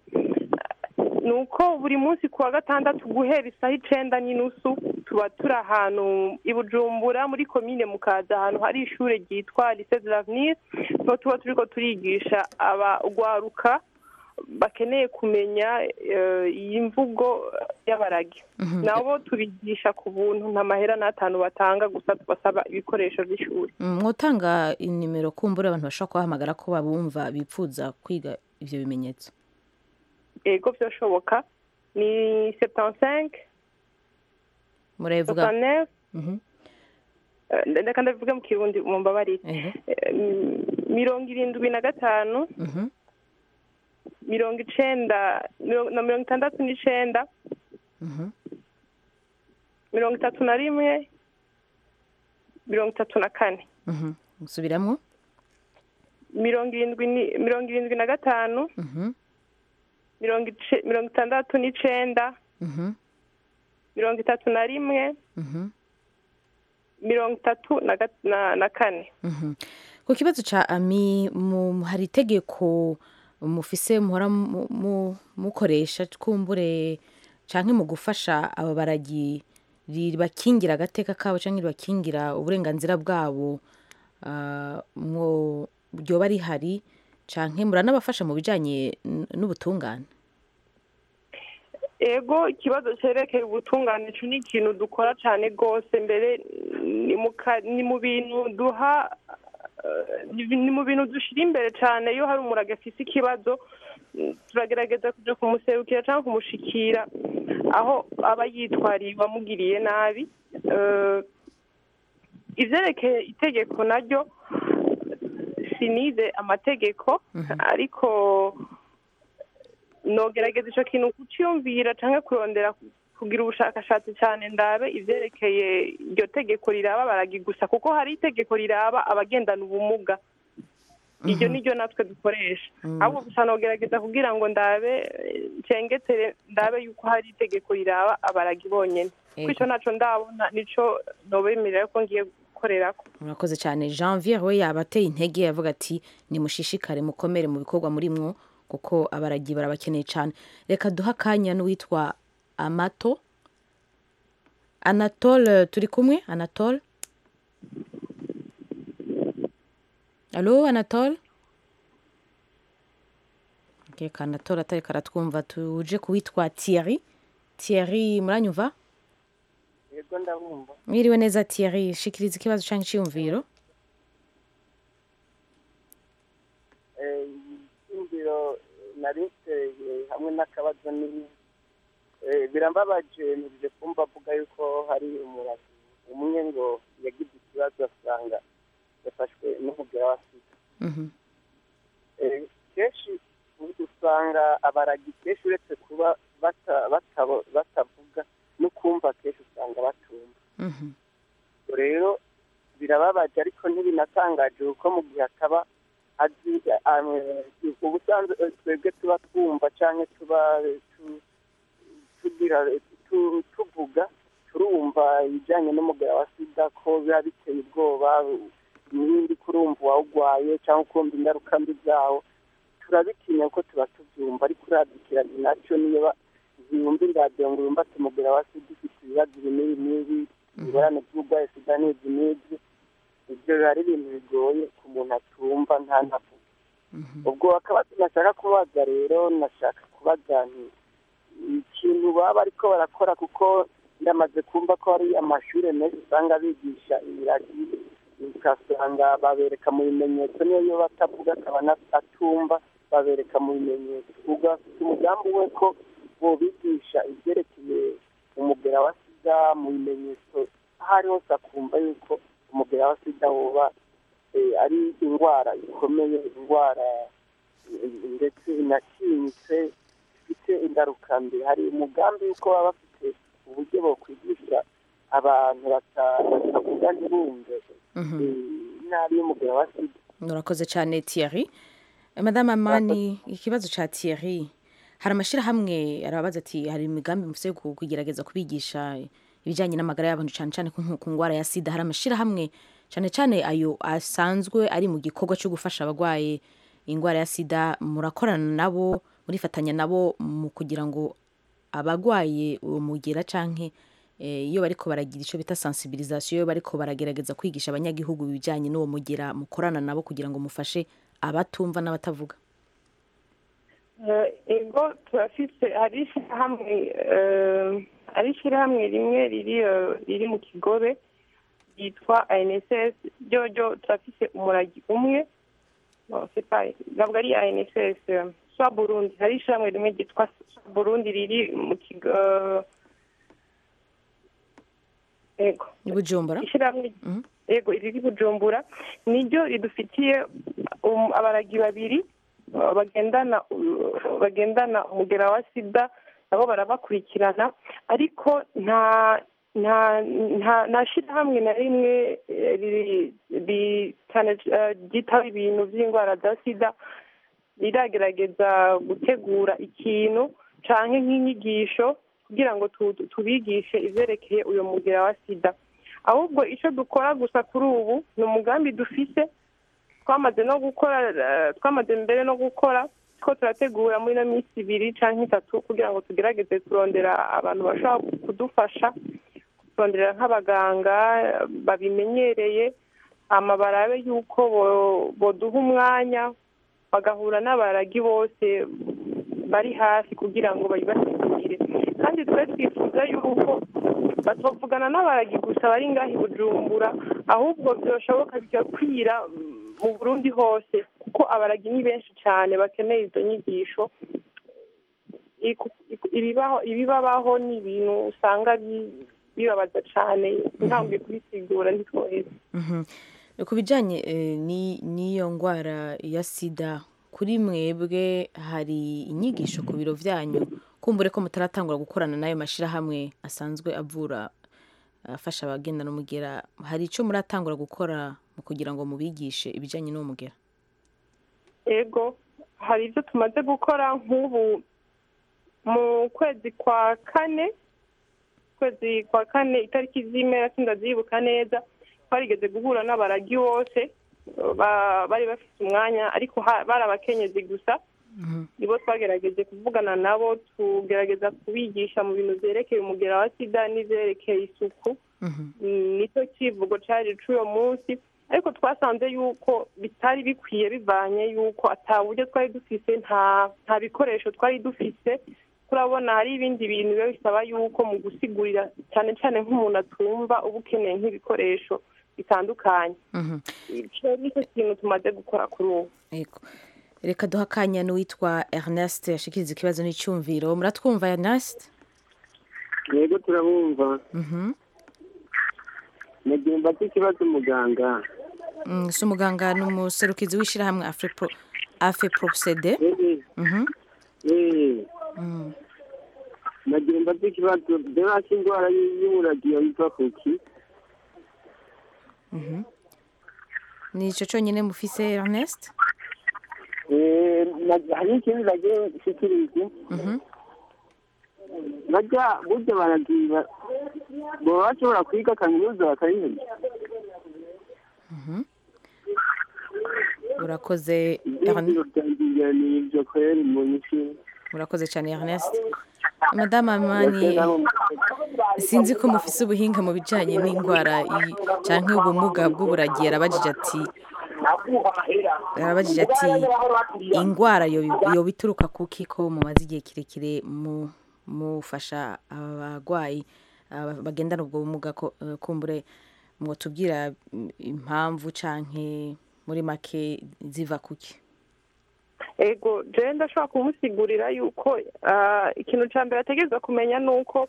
ni uko buri munsi ku wa gatandatu guhera isaha icenda n'inusu tuba turi ahantu i bujumbura muri komine mukaza ahantu hari ishuri ryitwa lycée de l'avenir niho tuba turiko turigisha abagwaruka bakeneye kumenya eh, iyi mvugo y'abaragi Mhm. nabo tubigisha ku buntu nta mahera n'atanu batanga gusa tubasaba ibikoresho by'ishuri Mm, mwotanga inimero kumbura abantu bashobora kubahamagara ko babumva bipfuza kwiga ivyo bimenyetso ego byashoboka ni septancinq murabivuga soixante Mhm. reka ndabivuge mu kirundi mumbabarire Ego. Eh, mm, mirongo irindwi na gatanu Mhm. mirongo icenda mirongo na mirongo itandatu n'icenda Mhm. mirongo itatu na rimwe mirongo itatu na kane Mhm. musubiramwo mirongo irindwi ni- mirongo irindwi na gatanu Mhm. mirongo ice- mirongo itandatu n'icenda Mhm. mirongo itatu na rimwe Mhm. mirongo itatu na gat- na- na kane Mhm. ku kibazo ca ami mu, hari itegeko mufise muhora mu- mu- mukoresha kumbure canke mu gufasha aba baragi ribakingira agateka kabo canke ribakingira uburenganzira bwabo ah, mwo ryoba rihari canke muranabafasha mu bijanye n- n'ubutungane ego ikibazo cyerekeye ubutungane ico ni ikintu dukora cyane rwose mbere ni mu ka- ni mu bintu duha eh, ni ni mu bintu dushyira imbere cyane iyo hari umurage afise ikibazo mm, turagerageza kuja kumuserukira cyangwa kumushikira aho aba yitwariye uwamugiriye nabi Eh, ivyerekeye itegeko naryo sinize amategeko ariko nogerageza ico kintu kuciyumvira canke kurondera kugira ubushakashatsi cyane ndabe ivyerekeye iryo tegeko riraba baragi gusa kuko hari itegeko riraba abagendana ubumuga iryo niryo natwe dukoresha ahubwo gusa nogerageza kugira ngo ndabe eh, cengetere ndabe yuko hari itegeko riraba abaragi bonyene kuko ico naco ndabona nico nobemerera ko ngiye gukorerako murakoze cyane janvier we yaba ateye intege avuga ati nimushishikare mukomere mu bikorwa murimwo kuko abaragi barabakeneye cyane reka duha akanya n'uwitwa amato anatole turi kumwe anatole alo anatole reka anatole atari karatwumva tuje kuwitwa thierry thierry muranyumva yego ndabumva mwiriwe neza thierry shikiriza ikibazo cyangwa icyiyumviro icyumviro nariteye hamwe n'akabazo ni eh, birambabaje nirije kumva avuga yuko hari umurazi umwe ngo yagize ikibazo asanga yafashwe n'umugera wa sida Eh, kenshi usanga abaragi kenshi uretse kuba bata- batabo- batavuga no kumva kenshi usanga batumva Ubwo rero birababaje ariko ntibinatangaje kuko mu gihe ataba azi eh, ubusanzwe eh, twebwe tuba twumva cyangwa tuba eh, tu- tugira tu- tuvuga turumva ibijyanye n'umugara wa sida ko biba biteye ubwoba n'ibindi kurumva uwawugwaye cyangwa ukumva ingaruka mbi zawo turabitinya ko tuba tubyumva ariko uradikiranye nacyo niyo ba- yumva iradiyo ngo yumva ati umugara wa sida ufite ibibazo ibi n'ibi n'ibi ingorane z'uburwayi sida n'izi n'izi ibyo biba ari ibintu bigoye ku muntu atumva ntanavuge ubwo akaba nashaka kubaza rero nashaka kubaza nti ikintu baba ariko barakora kuko ndamaze kumva ko hari amashuri menshi usanga bigisha ibiragi ugasanga babereka mu bimenyetso niyo batavuga akaba na- atumva babereka mu bimenyetso ugafite umugambi we ko bobigisha ibyerekeye umugera wa sida mu bimenyetso aho ari hose akumva yuko umugera wa sida woba eh, ari indwara ikomeye indwara eh, ndetse inatinyitse ifite ingaruka mbi hari umugambi yuko baba bafite uburyo bokwigisha abantu bata- batavuga ntibumve eh, inabi y'umugera wa sida murakoze cyane thierry madame amani ikibazo cya thierry hari amashyirahamwe arabaza ati hari imigambi mufite yo ku- kugerageza kubigisha ibijyanye n'amagara y'abantu cyane cyane ku ku ndwara ya sida hari amashyirahamwe cyane cyane ayo asanzwe ari mu gikorwa cyo gufasha abarwaye indwara ya sida murakorana nabo murifatanya nabo mu kugira ngo abarwaye uwo mugera cyangwa iyo bariko baragira icyo bita sensibilisation iyo bariko baragerageza kwigisha abanyagihugu ibijyanye n'uwo mugera mukorana nabo kugira ngo mufashe abatumva n'abatavuga Eh, ego turafise hari ishyirahamwe eh, hari ishyirahamwe rimwe riri eh, riri mu kigobe ryitwa anss ryoryo turafise umuragi umwe Bon, c'est pas ntabwo ari anss eh, swa burundi hari ishyirahamwe rimwe ryitwa swa burundi riri mu kigo eh, ego i bujumbura ishyirahamwe yego riri bujumbura niryo ridufitiye um, abaragi babiri uh, bagendana uh, bagendana umugera wa sida nabo barabakurikirana ariko nta nta nta nta shyirahamwe na rimwe eh, riri- ri- cyane eh, ryitaho ibintu by'indwara za sida riragerageza gutegura ikintu canke nk'inyigisho kugira ngo tu- tu- tubigishe ivyerekeye uyo mugera wa sida ahubwo icyo dukora gusa kuri ubu ni umugambi dufise twamaze no gukora eh, twamaze mbere no gukora ko turategura muri ino minsi ibiri cyangwa itatu kugira ngo tugerageze kurondera abantu bashobora kudufasha kurondera nk'abaganga eh, babimenyereye hama barabe yuko bo- boduha umwanya bagahura n'abaragi bose bari hafi kugira ngo babibasigurire kandi twe twifuza yuko batovugana n'abaragi gusa bari ngaho i bujumbura ahubwo byoshoboka bigakwira mm, mu burundi hose kuko abaragi ni benshi cyane bakeneye izo nyigisho Iku- iku- ibibaho ibibabaho ni ibintu usanga bi- bibabaza cyane ntambwe kubisigura ntitwoheze Mhm. ku bijyanye eh, ni- n'iyo ndwara ya sida kuri mwebwe hari inyigisho ku biro byanyu kumbure ko mutaratangura gukorana n'ayo mashyirahamwe asanzwe avura afasha abagendana umugera hari icyo muratangura gukora mu kugira ngo mubigishe ibijyanye n'uwo mugera ego hari ibyo tumaze gukora nk'ubu mu kwezi kwa kane kwezi kwa kane itariki z'imera sindazibuka neza twarigeze guhura n'abaragi bose ba- bari bafite umwanya ariko ha- bari abakenyezi gusa nibo twagerageje kuvugana nabo tugerageza kubigisha mu bintu byerekeye umugera wa sida n'ibyerekeye isuku Mm, nicyo kivugo cyari cy'uwo munsi ariko twasanze yuko bitari bikwiye bivanye yuko ata buryo twari dufise nta nta bikoresho twari dufise turabona hari ibindi bintu biba bisaba yuko mu gusigurira cyane cyane nk'umuntu atumva uba ukeneye nk'ibikoresho bitandukanye Mhm. icyo nicyo kintu tumaze gukora kuri ubu Yego. reka duha akanya n'uwitwa ernest yashikiriza ikibazo n'icyumviro muratwumva ernest yego turabumva Mhm. nagira mbaze ikibazo umuganga Mm, si umuganga ni umuserukizi w'ishyirahamwe afepro afeprosede Mhm. Eh, Mm. nagira mbaze ikibazo derasi indwara y'umuragiyo yitwa kuki Mhm. ni icyo cyonyine mufise ernest Eh, na- hari ikindi nagiye nshikiriza Mhm. bajya burya baragira baba bashobora kwiga kaminuza bakayimenya Mhm. urakoze ibyiyumviro byanjye ni ibyo kweri mu nyinshi urakoze cyane ernest madame amani sinzi ko mufise ubuhinga mu bijyanye n'indwara i- canke ubumuga bw'uburagi yarabajije ati yarabajije ati indwara yo- yoba ituruka kuki ko mumaze igihe kirekire mu- mufasha abarwayi aba- bagendana ubwo bumuga ko eh, kumbure mwotubwira mm, impamvu canke muri make ziva kuki ego jewe ndashobora kumusigurira yuko ah, ikintu cya mbere ategereza kumenya ni uko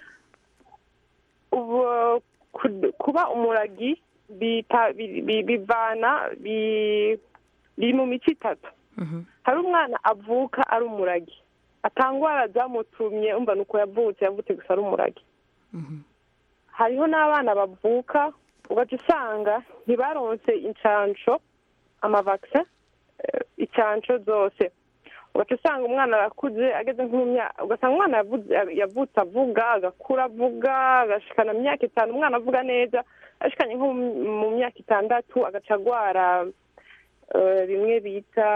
ubu- ku- kuba umuragi bita- bi- bi- bivana bi- biri mu mico itatu hari umwana avuka ari umuragi atangwara zamutumye umva ni uko yavutse yavutse gusa ari umuragi hariho n'abana bavuka ugaca usanga ntibaronse incansho amavakisi incansho zose ugaca usanga umwana arakuze ageze nko mu myaka ugasanga umwana yavuze- yavutse avuga agakura avuga agashikana mu myaka itanu umwana avuga neza ashikanye nko mu- mu myaka itandatu agaca agwara eh, bimwe bita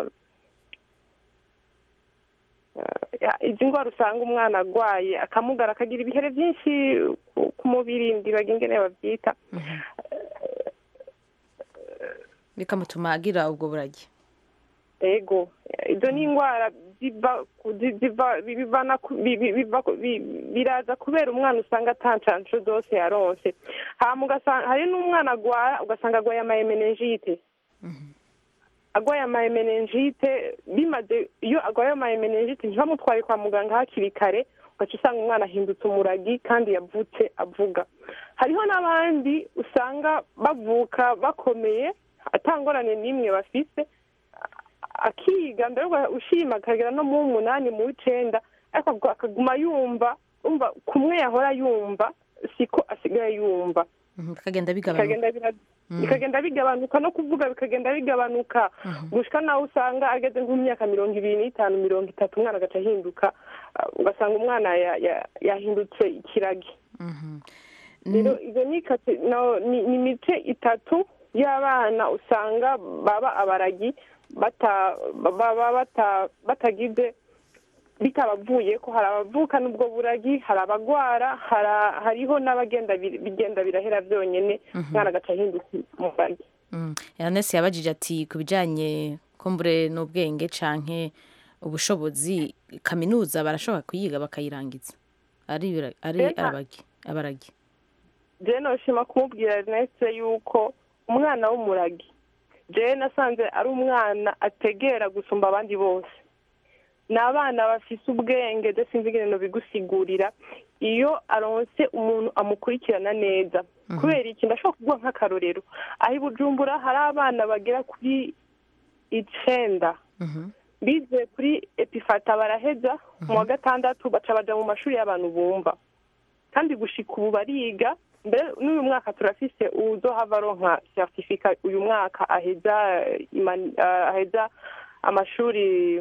eh, ya- izi ndwara usanga umwana arwaye akamugara akagira ibihere byinshi ku- ku mubiri ndibaga ingene babyita bikamutuma agira ubwo buragi ego izo ni indwara ziva ku- zi- ziva bivana ku- bi- bi- biva ku- bi- biraza kubera umwana usanga atancansho zose yaronse hama ugasanga hari n'umwana agwara ugasanga agwaye amayemenenjite agwaye amayemenenjite bimaze iyo agwaye amayemenenjite ntibamutwaye kwa muganga hakiri kare ugaca usanga umwana ahindutse umuragi kandi yavutse avuga hariho n'abandi usanga bavuka bakomeye atangorane n'imwe bafise akiga mbere uga- ushima akagera no mu w'umunani mu w'icenda ariko akaguma- akaguma yumva umva kumwe yahora yumva siko asigaye yumva Mhm, bikagenda bigabanuka bikagenda bira- Mm. bikagenda bigabanuka no kuvuga bikagenda bigabanuka gushika nawe usanga ageze nk'imyaka mirongo ibiri n'itanu mirongo itatu umwana agaca ahinduka ah, ugasanga umwana ya- ya- yahindutse ikiragi rero izo ni kate- no- ni ni imice itatu y'abana usanga baba abaragi bata- baba bata- batagize bitabavuye ko hari abavukana ubwo buragi hari abagwara hari- hariho n'abagenda bi- bigenda birahera byonyine umwana agaca ahinduka umuragi Mm. Ernest yabajije ati ku bijyanye kumbure n'ubwenge canke ubushobozi kaminuza barashobora kuyiga bakayirangiza ari ibira- ari Ega. arabagi abaragi jewe noshima kumubwira Ernest yuko umwana w'umuragi jewe nasanze ari umwana ategera gusumba abandi bose ni abana bafise ubwenge de sinzi ingene bigusigurira iyo aronse umuntu amukurikirana neza kubera iki ndashobora kuguha nk'akarorero aho i bujumbura hari abana bagera kuri icenda bize kuri epifata baraheza mu wa gatandatu baca baja mu mashuri y'abantu bumva kandi gushika ubu bariga mbere n'uyu mwaka turafise uzohava aronka certificat uyu mwaka aheza eh, imani- ah, aheza amashuri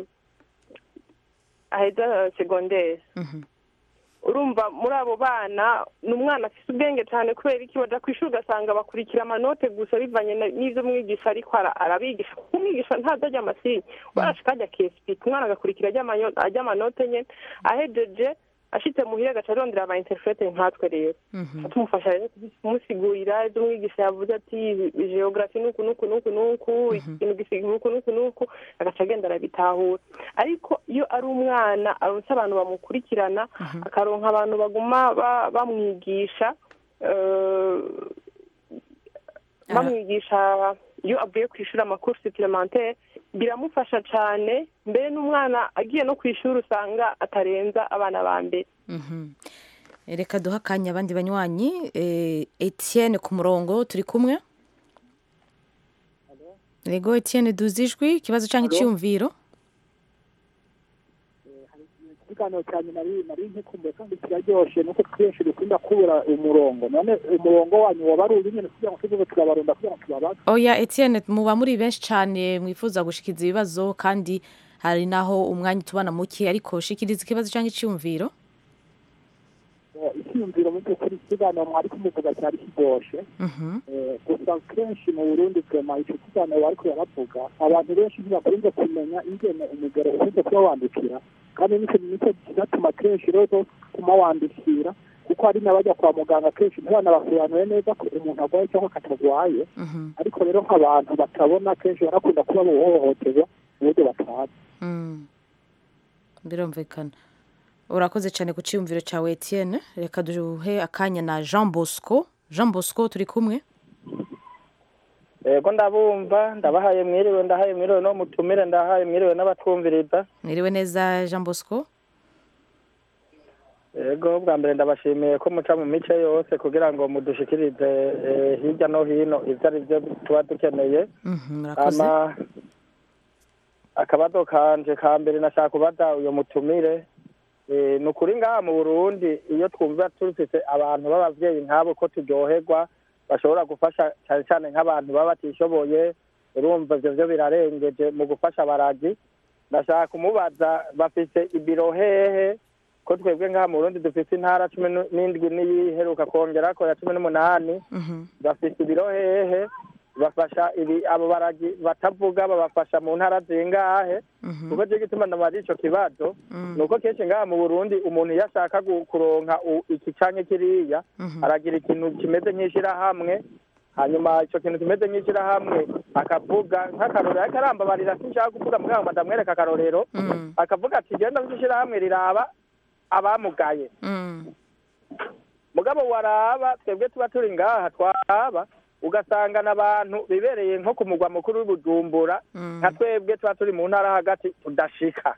aheza segondere urumva muri abo bana ni umwana afite ubwenge cyane kubera iki baja ku ishuri ugasanga bakurikira amanote gusa bivanye na- n'ivyo umwigisha ariko ara- arabigisha kuko umwigisha ntaza ajya amasinyi warashika ajya kesipika umwana agakurikira ajya amanyo- ajya amanote nyene ahejeje ashitse muhira agaca arondera aba interprete nkatwe rero tumufasha rero kumusigurira ibyo umwigisha yavuze ati geografi nuku nuku nuku nuku ikintu gisiga nuku nuku nuku agaca agenda arabitahura ariko iyo ari umwana aronse abantu bamukurikirana akaronka abantu baguma ba- bamwigisha eh, bamwigisha iyo avuye ku ishuri amakuru supplementaire biramufasha cyane mbere n'umwana agiye no ku ishuri usanga atarenza abana ba mbere Mhm. reka duha akanya abandi banywanyi eh, etienne ku murongo turi kumwe yego etienne duzi ijwi ikibazo cyangwa Alo? icyiyumviro ikiganiro cyane nari nari nkikumbuye kandi kiraryoshe nuko twinshi dukunda kubura umurongo none umurongo wanyu waba ari uyu nyine kugira ngo tuvuge turabarunda kugira ngo tubabaze oya etienne muba muri benshi cyane mwifuza gushikiza ibibazo kandi hari naho umwanya utubana muke ariko shikiriza ikibazo cyangwa icyiyumviro Eh, icyiyumviro mu by'ukuri ikiganiro mwari kumuvuga cyari kiryoshe Mhm. Eh, gusa kenshi mu burundi twema icyo kiganiro bariko baravuga abantu benshi ntibakunze kumenya ingene umugero ukunze kuba wandikira kandi nicyo nicyo kinatuma kenshi rero kuma wandikira kuko hari n'abajya kwa muganga kenshi ntibanabasobanure neza ko umuntu arwaye cyangwa katarwaye ariko rero nk'abantu batabona kenshi barakunda kuba bohohoterwa mu buryo batazi Mm. birumvikana urakoze cyane ku cyiyumviro cyawe etienne reka duhe akanya na jean bosco jean bosco turi kumwe yego ndabumva ndabahaye mwiriwe ndahaye mwiriwe no mutumire ndahaye mwiriwe n'abatwumviriza mwiriwe neza jean bosco yego bwa mbere ndabashimiye ko muca mu mice yose kugira ngo mudushikirize eh, hirya no hino ibyo ari byo tuba dukeneye Mhm, murakoze ama akabazo kanje ka mbere nashaka kubaza uyo mutumire Eh, ni ukuri ngaha mu burundi iyo twumva tufise abantu b'abavyeyi nk'abo ko turyoherwa bashobora gufasha cyane cyane nk'abantu baba batishoboye urumva ivyo vyo birarengeje mu gufasha abaragi ndashaka kumubaza bafise ibiro hehe ko twebwe ngaha mu burundi dufise intara cumi nu- n'indwi n'iyiheruka kongerako ya cumi n'umunani bafise ibiro hehe bafasha ibi abo baragi batavuga babafasha mu ntara zingahe kuko cyo gituma ndamaze ico kibazo ni uko kenshi ngaha mu burundi umuntu iyo ashaka gu- kuronka u- iki canke kiriya aragira ikintu kimeze nk'ishirahamwe hanyuma ico kintu kimeze nk'ishirahamwe akavuga nk'akarorero ariko arambabarira sinshaka kuvuga muganga ngo ndamwereka akarorero akavuga ati genda muzishyirahamwe riraba abamugaye mugabo waraba twebwe tuba turi ngaha twaraba ugasangana abantu bibereye nko ku mugwa mukuru w'ibujumbura nka twebwe tuba turi mu ntara hagati tudashika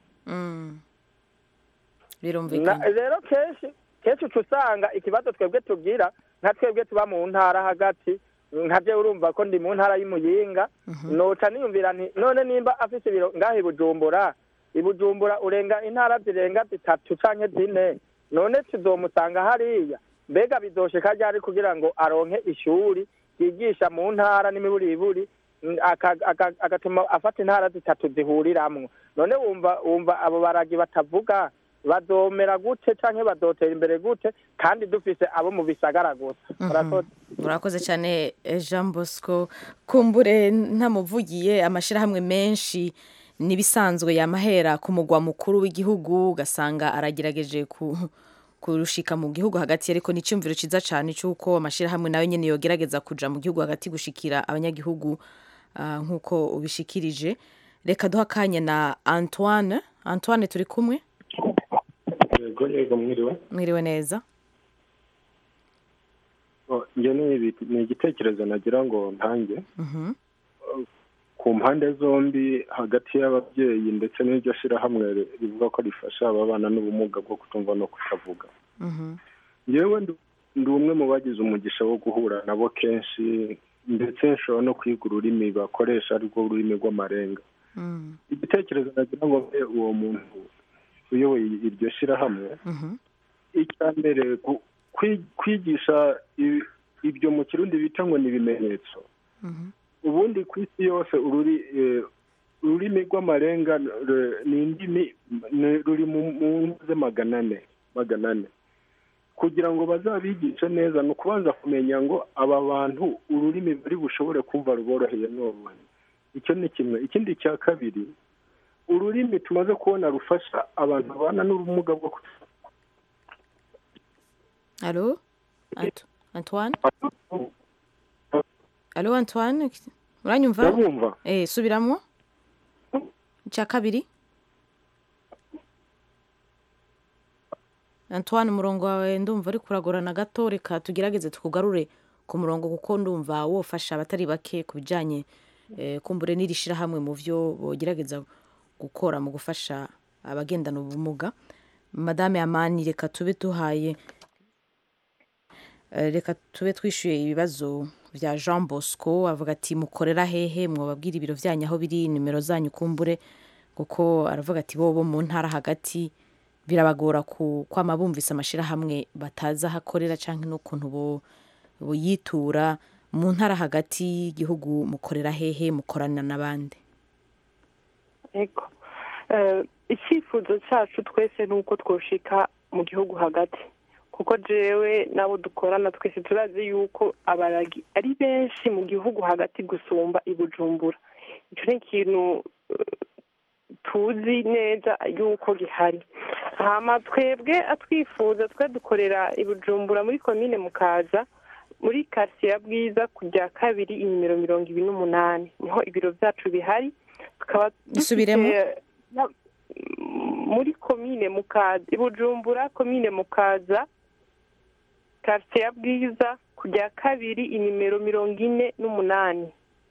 birumvikana Na- rero kenshi kenshi uca usanga ikibazo twebwe tugira nka twebwe tuba mu ntara hagati nka je urumva ko ndi mu ntara y'imuyinga noca niyumvira nti none nimba afise ibiro ngaha i bujumbura i bujumbura urenga intara zirenga zitatu canke zine none tuzomusanga hariya mbega bizoshika ryari kugira ngo aronke ishuri ryigisha mu ntara n'imiburiburi mm, aka- aka- agatuma afata intara zitatu zihuriramwo none wumva wumva abo baragi batavuga bazomera gute canke bazotera imbere gute kandi dufise abo mu bisagara gusa Murakoze. urakoze cyane eh, jean bosco kumbure ntamuvugiye amashyirahamwe menshi n'ibisanzwe yamahera ku mugwa mukuru w'igihugu ugasanga aragerageje ku kurushika mu gihugu hagati ariko ni icyumviro cyiza cyane cy'uko amashyirahamwe nayo nyine yogerageza kuja mu gihugu hagati gushikira abanyagihugu ah, nk'uko ubishikirije reka duha akanya na antoine antoine turi kumwe yego yego mwiriwe mwiriwe neza Oh, njye ni ibi- ni igitekerezo nagira ngo ntange Mhm. ku mpande zombi hagati y'ababyeyi ndetse n'iryo shyirahamwe ri- rivuga ko rifasha ababana n'ubumuga bwo kutumva no kutavuga Mhm. yewe ndi umwe mu bagize umugisha wo guhura nabo kenshi ndetse nshobora no kwiga ururimi bakoresha arirwo rurimi rw'amarenga Mm. igitekerezo nagira ngo mbe uwo muntu uyoboye iryo shyirahamwe Mhm. icya mbere gu- kwi- kwigisha i- ibyo mu kirundi bita ngo ni ibimenyetso Mhm. ubundi ku isi yose ururi eh, ururimi rw'amarenga r- ni indimi ni- ruri mu mu nze magana ane magana ane kugira ngo bazabigishe neza ni ukubanza kumenya ngo aba bantu ururimi bari bushobore kumva ruboroheye n'uruhe icyo ni kimwe ikindi cya kabiri ururimi tumaze kubona rufasha abantu babana n'ubumuga bwo kutumva Allô Ant- Antoine Allô Antoine uranyumva Ndabumva. eh subiramo icya kabiri Antoine umurongo wawe ndumva uri kuragorana gato reka tugerageze tukugarure ku murongo kuko ndumva wofasha abatari bake ku bijyanye eh, kumbure n'iri shyirahamwe mu byo bogerageza gukora mu gufasha abagendana ubumuga madame amani reka tube duhaye Eh, reka tube twishyuye ibibazo bya jean bosco avuga ati mukorera hehe mwababwira ibiro byanyu aho biri nimero zanyu kumbure kuko aravuga ati bo bo mu ntara hagati birabagora ku kwama bumvise amashyirahamwe batazi aho akorera cyangwa n'ukuntu bo buyitura mu ntara hagati y'igihugu mukorera hehe mukorana n'abandi ego Eh, icyifuzo cyacu twese ni uko twoshika mu gihugu hagati kuko jewe n'abo dukorana twese turazi yuko abaragi ari benshi mu gihugu hagati gusumba i bujumbura icyo ni ikintu eh, tuzi neza yuko gihari hama twebwe atwifuza twe dukorera i bujumbura muri komine mukaza muri karitsiye ya bwiza kujya kabiri inimero mirongo ibiri n'umunani niho ibiro byacu bihari tukaba Bisubiremo. na- muri komine mukaza i bujumbura komine mukaza karitsiye ya bwiza kujya kabiri inimero mirongo ine n'umunani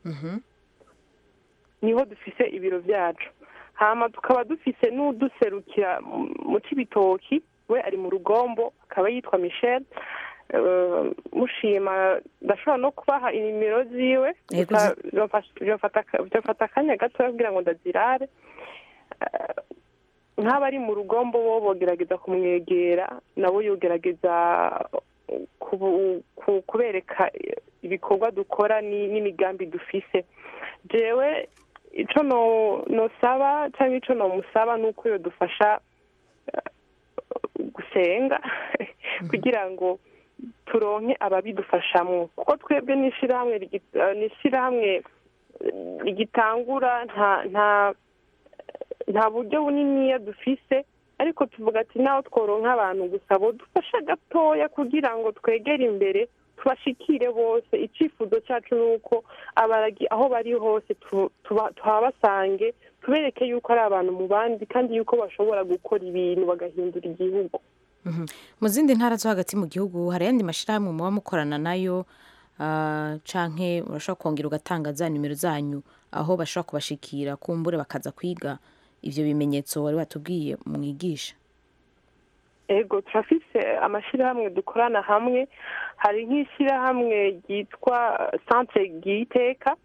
niho dufise ibiro byacu hama tukaba dufise n'uduserukira mu- mu cibitoki we ari mu rugombo akaba yitwa michel Eh, mushima ndashobora no kubaha inimero ziwe Yego, gusa zi- byofasha- byofata aka- byofata akanya gatoya kugira ngo ndazirare Eh, nk'abari mu rugombo bo bogerageza kumwegera nabo yogerageza kubu- ku- kubereka ibikorwa dukora ni- n'imigambi dufise jewe ico no- nosaba cyangwa ico nomusaba ni uko yodufasha eh, gusenga kugira ngo turonke ababidufashamwo kuko twebwe n'ishirahamwe rigi- eh, n'ishirahamwe eh, rigitangura nta nta nta buryo buniniya dufise ariko tuvuga ati naho tworonka abantu gusa bo dufasha gatoya kugira ngo twegere imbere tubashikire bose icyifuzo cyacu ni uko abaragi aho bari hose tu- tuba- tuhabasange tubereke yuko ari abantu mu bandi kandi yuko bashobora gukora ibintu bagahindura igihugu Mhm. mu zindi ntara zo hagati mu gihugu hari ayandi mashyirahamwe muba mukorana nayo ah, canke urashobora kongera ugatanga za nimero zanyu aho bashobora kubashikira kumbure bakaza kwiga ivyo bimenyetso wari watubwiye mwigisha ego turafise amashyirahamwe dukorana hamwe hari nk'ishyirahamwe ryitwa centre ryiteka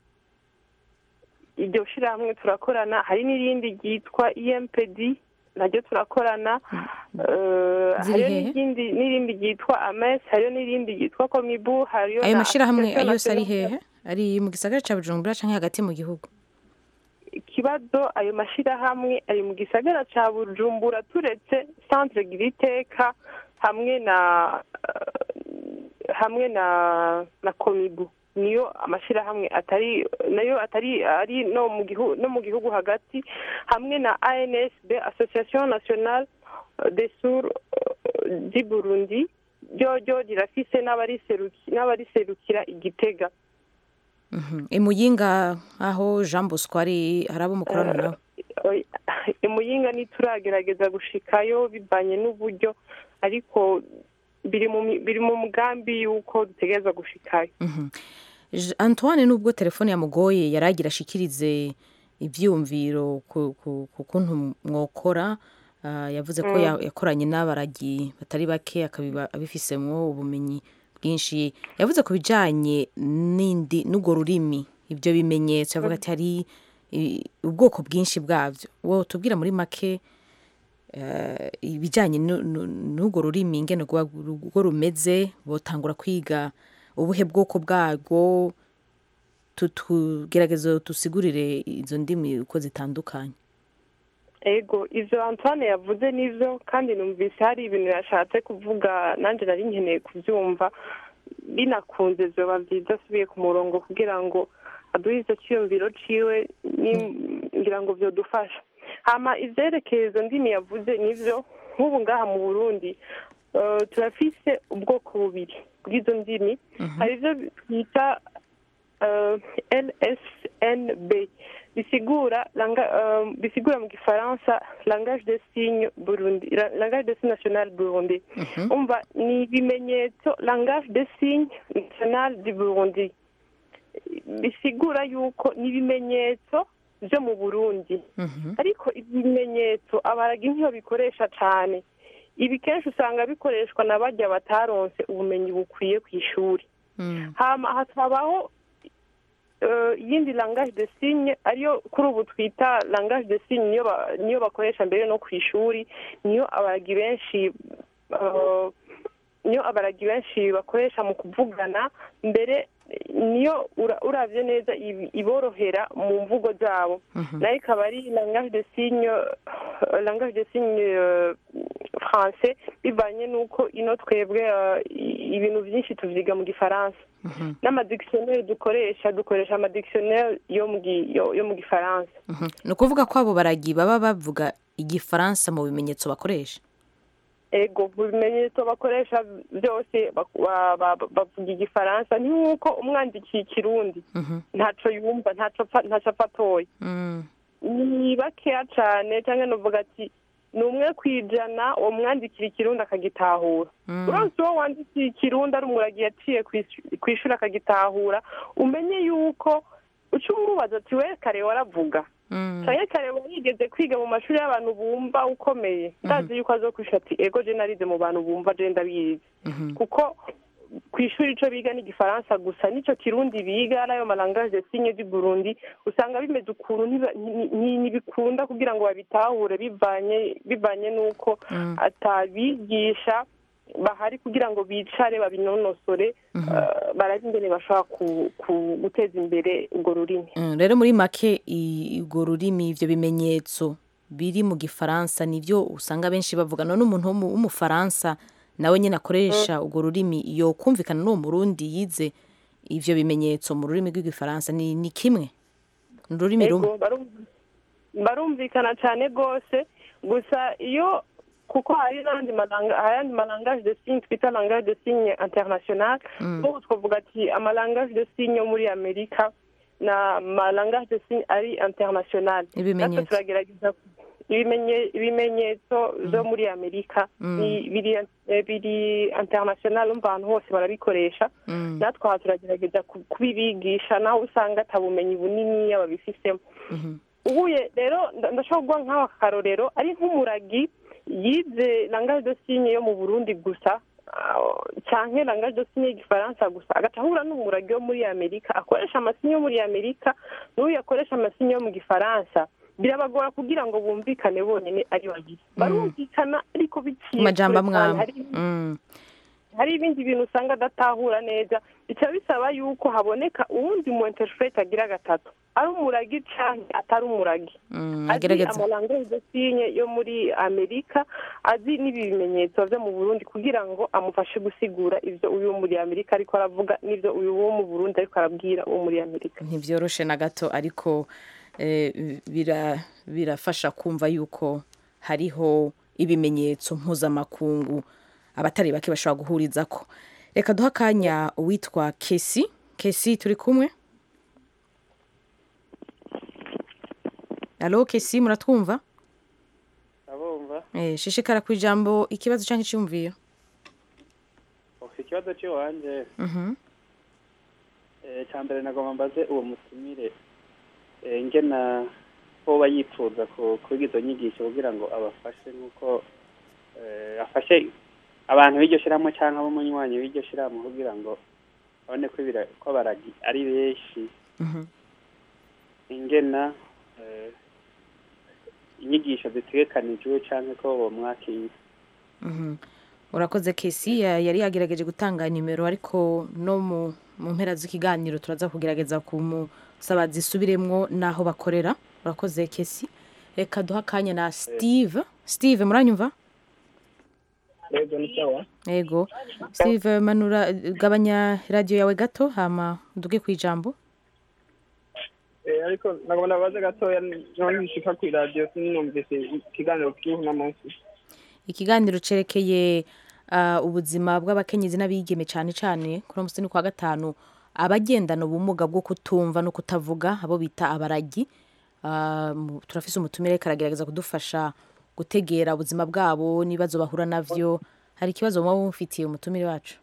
iryo shyirahamwe turakorana hari n'irindi ryitwa empd naryo turakorana Eh, Ziri hariyo hehe? n'irindi n'irindi ryitwa ames hariyo n'irindi ryitwa komibu hariyo ayo na mashyirahamwe Association yose ari Nationale- hehe ari mu gisagara ca bujumbura canke hagati mu gihugu ikibazo ayo mashyirahamwe ari mu gisagara cya bujumbura turetse centre giriteka hamwe na eh, hamwe na na komibu niyo amashyirahamwe atari nayo atari ari no mu gihugu no mu gihugu hagati hamwe na ansb association nationale des sourds eh, du burundi ryo ryo rirafise n'abariseruki- n'abariserukira igitega Mhm. imuyinga aho jean bosco ari hari abo mukorana nawe Oya, imuyinga ntituragerageza gushikayo bivanye n'uburyo ariko biri mu mi- biri mu mugambi y'uko dutegereza gushikayo Mhm. J- antoine nubwo telefone yamugoye yari agira ashikirize ivyiyumviro ku ku- ku kuntu mwokora Ah, yavuze ko Mm. ya- yakoranye n'abaragi batari bake akabiba abifisemwo ubumenyi bwinshi yavuze ku bijanye n'indi n'urwo rurimi ibyo bimenyetso yavuga ati hari i- ubwoko bwinshi bwabyo wowe tubwira muri make eh, ibijyanye nu- nu- n'urwo rurimi ingene rwa- rwo rumeze botangura kwiga ubuhe bwoko bwarwo tugerageza tusigurire izo ndimi uko zitandukanye ego ivyo antoine yavuze nivyo kandi numvise hari ibintu yashatse kuvuga nanjye nari nkeneye kuvyumva binakunze vyoba vyiza asubiye ku murongo kugira ngo aduhe izo ciyumviro ciwe ni- ngira ngo vyodufasha hama ivyerekeye izo ndimi yavuze nivyo nk'ubu ngaha mu burundi eh, turafise ubwoko bubiri bw'izo ndimi hari ivyo twita euh, LSNB bisigura langa, euh, bisigura mu gifaransa langage de signe burundi la- langage de signe national burundi umva ni ibimenyetso langage de signe national du burundi bisigura yuko ni ibimenyetso byo mu burundi ariko ibimenyetso abaragi ntiyo bikoresha cyane ibi kenshi usanga bikoreshwa na bajya bataronse ubumenyi bukwiye ku ishuri hama hakabaho eh, iyindi langage de signe ariyo kuri ubu twita langage de signe niyo ba- niyo bakoresha mbere no ku ishuri niyo abaragi benshi eh, niyo abaragi benshi bakoresha mu kuvugana mbere niyo ura- uravye neza ibi- iborohera mu mvugo zabo nayo ikaba ari langage de signe euh, langage de signe euh, français bivanye n'uko ino twebwe euh, i- ibintu byinshi tuvyiga mu gifaransa n'amadictionnaire dukoresha dukoresha amadictionnaire yo mu gi- yo- yo mu gifaransa Mhm. ni ukuvuga ko abo baragi baba bavuga igifaransa mu bimenyetso bakoresha ego mu bimenyetso bakoresha byose bak- ba- ba- bavuga igifaransa ni nk'uko umwandikiye ikirundi ntaco yumva ntaco apfa- ntaco apfa atoye Mm. ni bakeya cane canke novuga ati ni umwe kwijana uwo mwandikira ikirundi akagitahura Mm. uronse uwo wandikiye ikirundi ari umuragi yaciye kw'ishu- kw'ishuri akagitahura umenye yuko uca umubaza ati we kare waravuga canke kare warigeze kwiga mu mashuri y'abantu bumva ukomeye ndazi yuko azokwishura ati ego je narize mu bantu bumva je ndabizi kuko ku ishuri ico biga ni igifaransa gusa nico kirundi biga n'ayo malangage de signe du burundi usanga bimeze ukuntu ntiba- nti- nti- ntibikunda kugira ngo babitahure bivanye bivanye n'uko atabigisha bahari kugira ngo bicare babinonosore eh, barabe ingene bashobora ku- ku- guteza imbere urwo rurimi Mm, rero muri make i- urwo rurimi ivyo bimenyetso biri mu gifaransa nivyo usanga benshi bavuga none umuntu w'umu- w'umufaransa nawe nyine akoresha urwo rurimi yo kumvikana n'uwo murundi yize ivyo bimenyetso mu rurimi rw'igifaransa ni, ni kimwe ni ururimi rumwe Ego, barum- barumvikana cyane rwose gusa iyo kuko hari n'andi malanga hari ayandi malangage de signe twita langage de signe international Mm. ubu twavuga ati amalangage de signe yo muri amerika na malangage de signe ari international Ibimenyetso. natwe turagerageza ibimenye- ibimenyetso byo muri amerika Mm. ni- biri eh, biri international umva ahantu hose barabikoresha Mm. natwe aha turagerageza ku- kubibigisha naho usanga atabumenyi bunini babifisemo Mhm. ubuye rero nda- ndashobora kuguha nk'aho akarorero ari nk'umuragi yize langage de signe yo mu burundi gusa ah, canke langage de signe y'igifaransa gusa agaca ahura n'umuragi wo muri amerika akoresha amasinye yo muri amerika n'uyu akoresha amasinye yo mu gifaransa birabagora kugira ngo bumvikane bonyine ari babiri barumvikana ariko biciye amajambo kure cyane. amwamwe Hari- Mm. hari ibindi bintu usanga adatahura neza bica bisaba yuko haboneka uwundi mu interprete agira gatatu ari umuragi canke atari umuragi Mm, azi agerageza amalangage de signe yo muri amerika azi n'ibi bimenyetso vyo mu burundi kugira ngo amufashe gusigura ivyo uyu wo muri amerika ariko aravuga n'ivyo uyu wo mu burundi ariko arabwira uwo muri amerika ntibyoroshe na gato ariko eh, bira- birafasha kumva yuko hariho ibimenyetso mpuzamakungu abatari bake bashobora guhuriza ko reka duha akanya uwitwa kesi kesi turi kumwe alo kesi muratwumva abumva eh, shishikara ku ijambo ikibazo cyangwa icyumviro ufite ikibazo cy'iwanjye Mhm. Eh, cya mbere nagomba mbaze uwo mutumire eh, ngena hoba yifuza ku- kwiga izo nyigisho kugira ngo abafashe nk'uko eh, afashe abantu b'iryo shyirahamwe cyangwa ab'umunywanyi w'iryo shyirahamwe kugira ngo babone ko ibira- ko abaragi ari benshi Mhm. ingena eh, inyigisho zitegekanijwe cyangwa ko bomwakira Mhm. urakoze kesi ya- yari yagerageje gutanga nimero ariko no mu mu mpera z'ikiganiro turaza kugerageza kumusaba zisubiremwo n'aho bakorera urakoze kesi reka duha akanya na steve steve muranyumva yego ni sawa yego steve manura gabanya radiyo yawe gato hama uduge ku ijambo Eh, ariko nagomba baze gatoya none nshika ku radio sinumvise ikiganiro kiriho uno munsi ikiganiro cerekeye ah, ubuzima bw'abakenyezi n'abigeme cyane cyane kuri uno musi ni kwa gatanu abagendana ubumuga bwo kutumva no kutavuga abo bita abaragi Ah, mu- turafise umutumire ariko aragerageza kudufasha gutegera ubuzima bwabo n'ibibazo bahura navyo hari ikibazo muba mufitiye umutumire wacu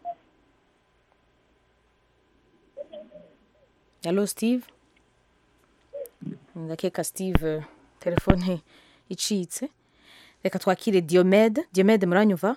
Hello Steve ndakeka Steve telefone icitse reka twakire Diomede Diomede muranyumva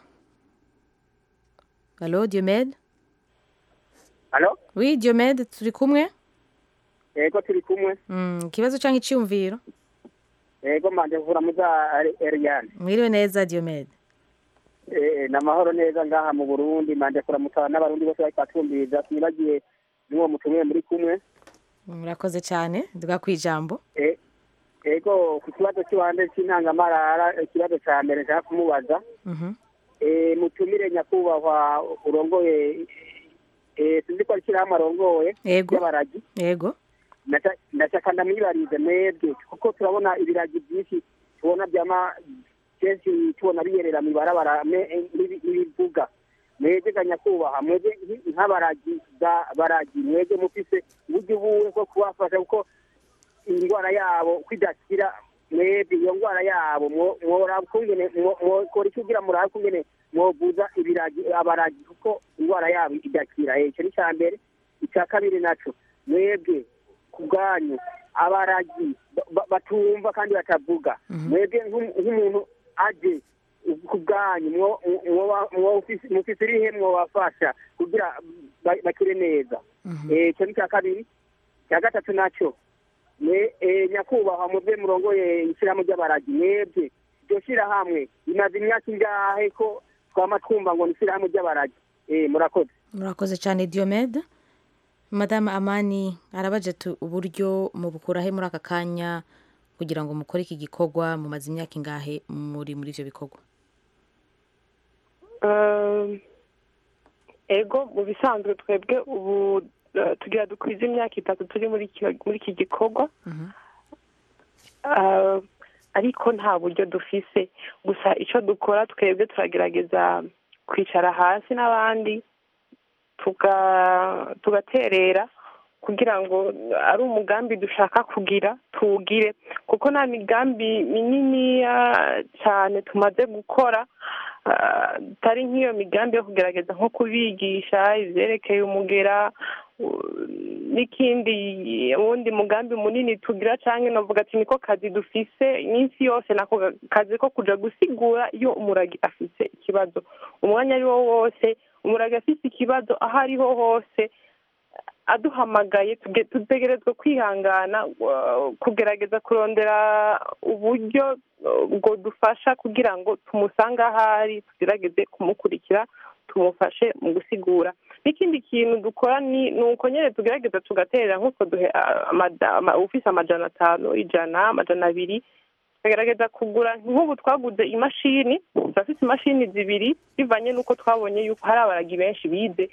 Hello Diomede Halo? Oui Diomede turi kumwe Yego turi kumwe. Mm, ikibazo cyangwa icyumviro Yego manje mvura muza Ariane. mwiriwe neza Diomede Eh namahoro neza ngaha mu Burundi manje kuramutsa n'abarundi bose bari kwatumbiriza sinibagiye n'uwo mutumwe muri kumwe. murakoze cyane duga ku ijambo Eh Yego ku kibazo cy'iwande cy'intangamarara ikibazo cya mbere nshaka kumubaza. Mhm. Eh mutumire nyakubahwa urongoye eh sinzi ko ari ishyirahamwe arongoye Yego. y'abaragi. yego Ndaca- ndashaka ndamwibarize mwebwe kuko turabona ibiragi byinshi tubona byama kenshi tubona biyerera mu ibarabara me- n'ibi- n'ibivuga mwebwe ga nyakubahwa mwebwe nk- nk'abaragi ga baragi mwebwe mufise uburyo buwe bwo kubafasha kuko indwara yabo kwidakira mwebwe iyo ndwara yabo mwo- mworaba ukungene mwo- mwokora iki kugira murabe ukungene mwovuza ibiragi abaragi kuko indwara yabo idakira Eh, ico ni icya mbere icya kabiri naco mwebwe ku bwanyu abaragi ba- ba- batumva kandi batavuga mwebwe nk'u- nk'umuntu aje ku bwanyu mwo- mwo- mwo- mufise mufise irihe mwobafasha kugira ba- bakire neza Eh, ico ni icya kabiri icya gatatu naco mwe eh, nyakubahwa muve murongoye ishyirahamwe ry'abaragi mwebwe iryo shyirahamwe rimaze imyaka ingahe ko twama twumva ngo ni ishyirahamwe ry'abaragi Eh, murakoze murakoze cyane Diomede Madame Amani arabaje tu uburyo mubukurahe muri aka kanya kugira ngo mukore iki gikorwa mumaze imyaka ingahe muri muri ivyo bikorwa Eh, ego mu bisanzwe twebwe ubu eh, tugira dukwiza imyaka itatu turi muri iki- muri iki gikorwa Eh, ariko nta buryo dufise gusa icyo dukora twebwe turagerageza kwicara hasi n'abandi tuga- tugaterera kugira ngo ari umugambi dushaka kugira tuwugire kuko nta migambi mininiya cyane tumaze gukora ah, atari nk'iyo migambi yo kugerageza nko kubigisha ibyerekeye umugera u- n'ikindi uwundi mugambi munini tugira cyangwa navuga ati niko kazi dufise iminsi yose nako ga- kazi ko kuja gusigura iyo umuragi afise ikibazo umwanya ari wo wose umuragi afise ikibazo aho ariho hose aduhamagaye tuge- dutegerezwa kwihangana uh, kugerageza kurondera uburyo uh, bwo dufasha kugira ngo tumusange aho ari tugerageze kumukurikira tumufashe mu gusigura n'ikindi kintu dukora ni ni uko nyine tugerageza tugaterera nk'uko duhe ah, amada- ama- ufise amajana atanu ijana amajana abiri tukagerageza kugura nk'ubu twaguze imashini turafite imashini zibiri bivanye n'uko twabonye yuko hari abaragi benshi bize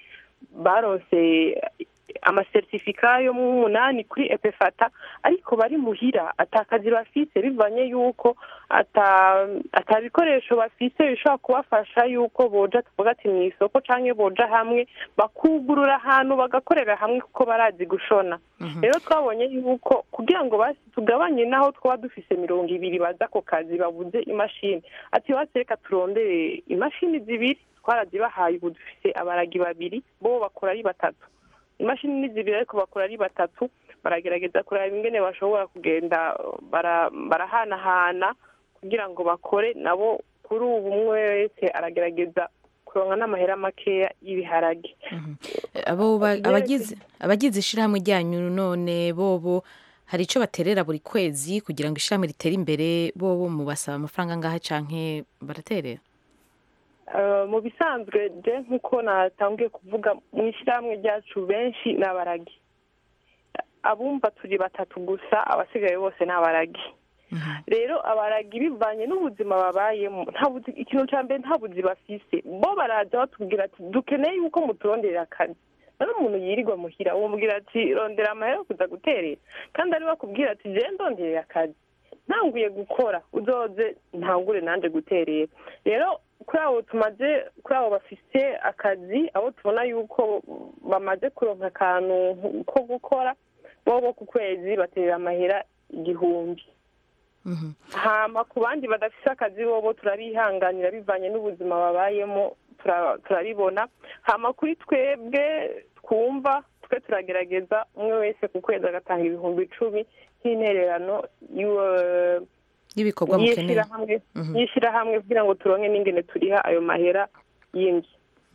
baronse amasertifika yo mu munani kuri epefata ariko bari muhira atakazi bafise bivanye yuko ata ata bikoresho bafise bishobora kubafasha yuko boja tuvuga ati mu isoko canke boja hamwe bakugurura ahantu bagakorera hamwe kuko barazi gushona rero twabonye yuko kugira ngo basi tugabanye naho twaba dufise mirongo ibiri baza ako kazi babuze imashini ati basi reka turondere imashini zibiri twarazibahaye ubu dufise abaragi babiri bo bakora ari batatu imashini ni zibiri ariko bakora ari batatu baragerageza kureba ingene bashobora kugenda bara- barahanahana kugira ngo bakore nabo kuri ubu umwe wese aragerageza kuronka n'amahera makeya y'ibiharage abo ba- abagize abagize ishyirahamwe ryanyu none bobo hari icyo baterera buri kwezi kugira ngo ishyirahamwe ritere imbere bobo mubasaba amafaranga angahe canke baraterera Eh, mu bisanzwe je nk'uko natangiye kuvuga mu ishyirahamwe ryacu benshi ni abaragi abumva turi batatu gusa abasigaye bose ni abaragi rero abaragi bivanye n'ubuzima babayemo nta buzi ikintu cya mbere nta buzi bafise bo baraza batubwira ati dukeneye yuko muturonderera akazi none umuntu yirirwa muhira umubwira ati rondera amahera yo kuza guterera kandi ari bakubwira ati je ndonderera akazi ntanguye gukora uzoze ntangure nanje guterera rero kuri abo tumaze kuri abo bafise akazi abo tubona yuko bamaze kuronka akantu ko gukora bo bo ku kwezi baterera amahera igihumbi hama ku bandi badafise akazi bobo turabihanganira bivanye n'ubuzima babayemo tura- turabibona hama kuri twebwe twumva twe turagerageza umwe wese ku kwezi agatanga ibihumbi icumi nk'intererano y'uwo- y'ibikorwa mukeneye y'ishirahamwe Mhm. y'ishirahamwe kugira ngo turonke n'ingene turiha ayo mahera y'inzu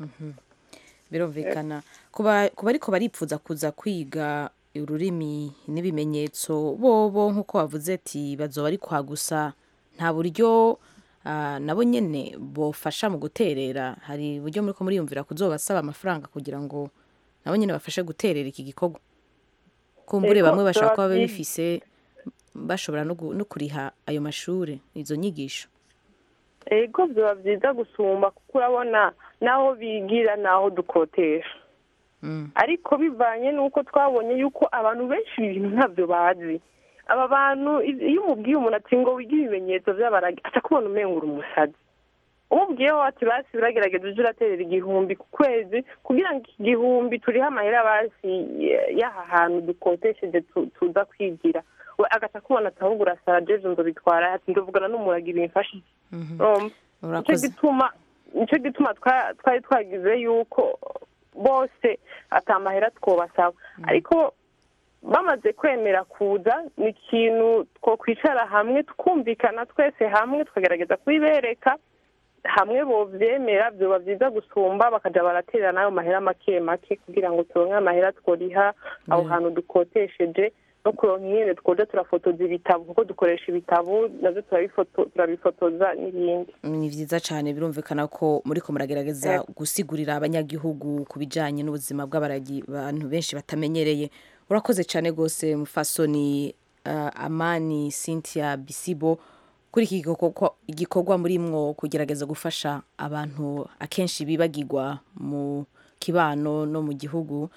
birumvikana kuba kuba ariko baripfuza kuza kwiga ururimi n'ibimenyetso bobo nk'uko wavuze ati bazoba ari kwa gusa nta buryo ah, nabo nyene bofasha mu guterera hari uburyo muri ko muriyumvira kuzobasaba amafaranga kugira ngo nabo nyene bafashe guterera iki gikorwa kumbure Ego, bamwe bashobora kuba zoba vyiza. bifise bashobora no gu- no kuriha ayo mashuri izo nyigisho ego biba byiza gusumba kuko urabona n'aho bigira n'aho dukotesha ariko bivanye n'uko twabonye yuko abantu benshi ibintu ntabyo bazi aba bantu i- iyo umubwiye umuntu ati ngo wige ibimenyetso by'abaragi aca kubona umenga uri umusazi umubwiyeho ati basi uragerageza uje uraterera igihumbi ku kwezi kugira ngo iki gihumbi turiho amahera basi y- y'aha hantu dukotesheje tu- tuza kwigira we agaca kubona ati ahubwo urasara jeje ngo bitwara ati ndavugana n'umuragi bimfashe iki?" Urumva? nicyo urakoze gituma nicyo gituma twa- twari twagize yuko bose atamahera twobasaba ariko bamaze kwemera kuza ni ikintu twokwicara hamwe tukumvikana twese hamwe tukagerageza kubibereka hamwe bovyemera vyoba vyiza gusumba bakaja baraterera n'ayo mahera make make kugira ngo turonke amahera tworiha aho hantu dukotesheje no kuronka ingene twoja turafotoza ibitabo kuko dukoresha ibitabo navyo turabifoto- turabifotoza n'ibindi ni byiza cyane birumvikana ko muri ko muragerageza gusigurira abanyagihugu ku bijyanye n'ubuzima bw'abaragi abantu benshi batamenyereye urakoze cyane rwose mufasoni uh, amani cynthia bisibo kuri iki gikorwa- igikorwa muri mwo kugerageza gufasha abantu akenshi bibagirwa mu kibano no mu gihugu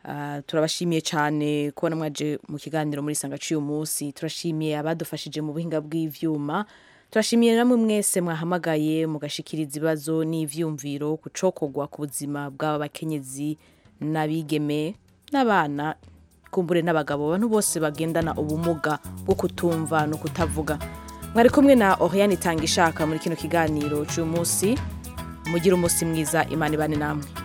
Ah, turabashimiye cyane kubona mwaje mu kiganiro muri sanga cy'uyu munsi turashimiye abadufashije mu buhinga bw'ivyuma turashimiye namwe mwese mwahamagaye mugashikiriza ibibazo n'ivyumviro ku cokogwa ku buzima bw'aba bakenyezi n'abigeme n'abana kumbure n'abagabo abantu bose bagendana ubumuga bwo kutumva no kutavuga mwari kumwe na Oriane Itanga ishaka muri kino kiganiro cy'uyu munsi mugira umunsi mwiza imana ibane namwe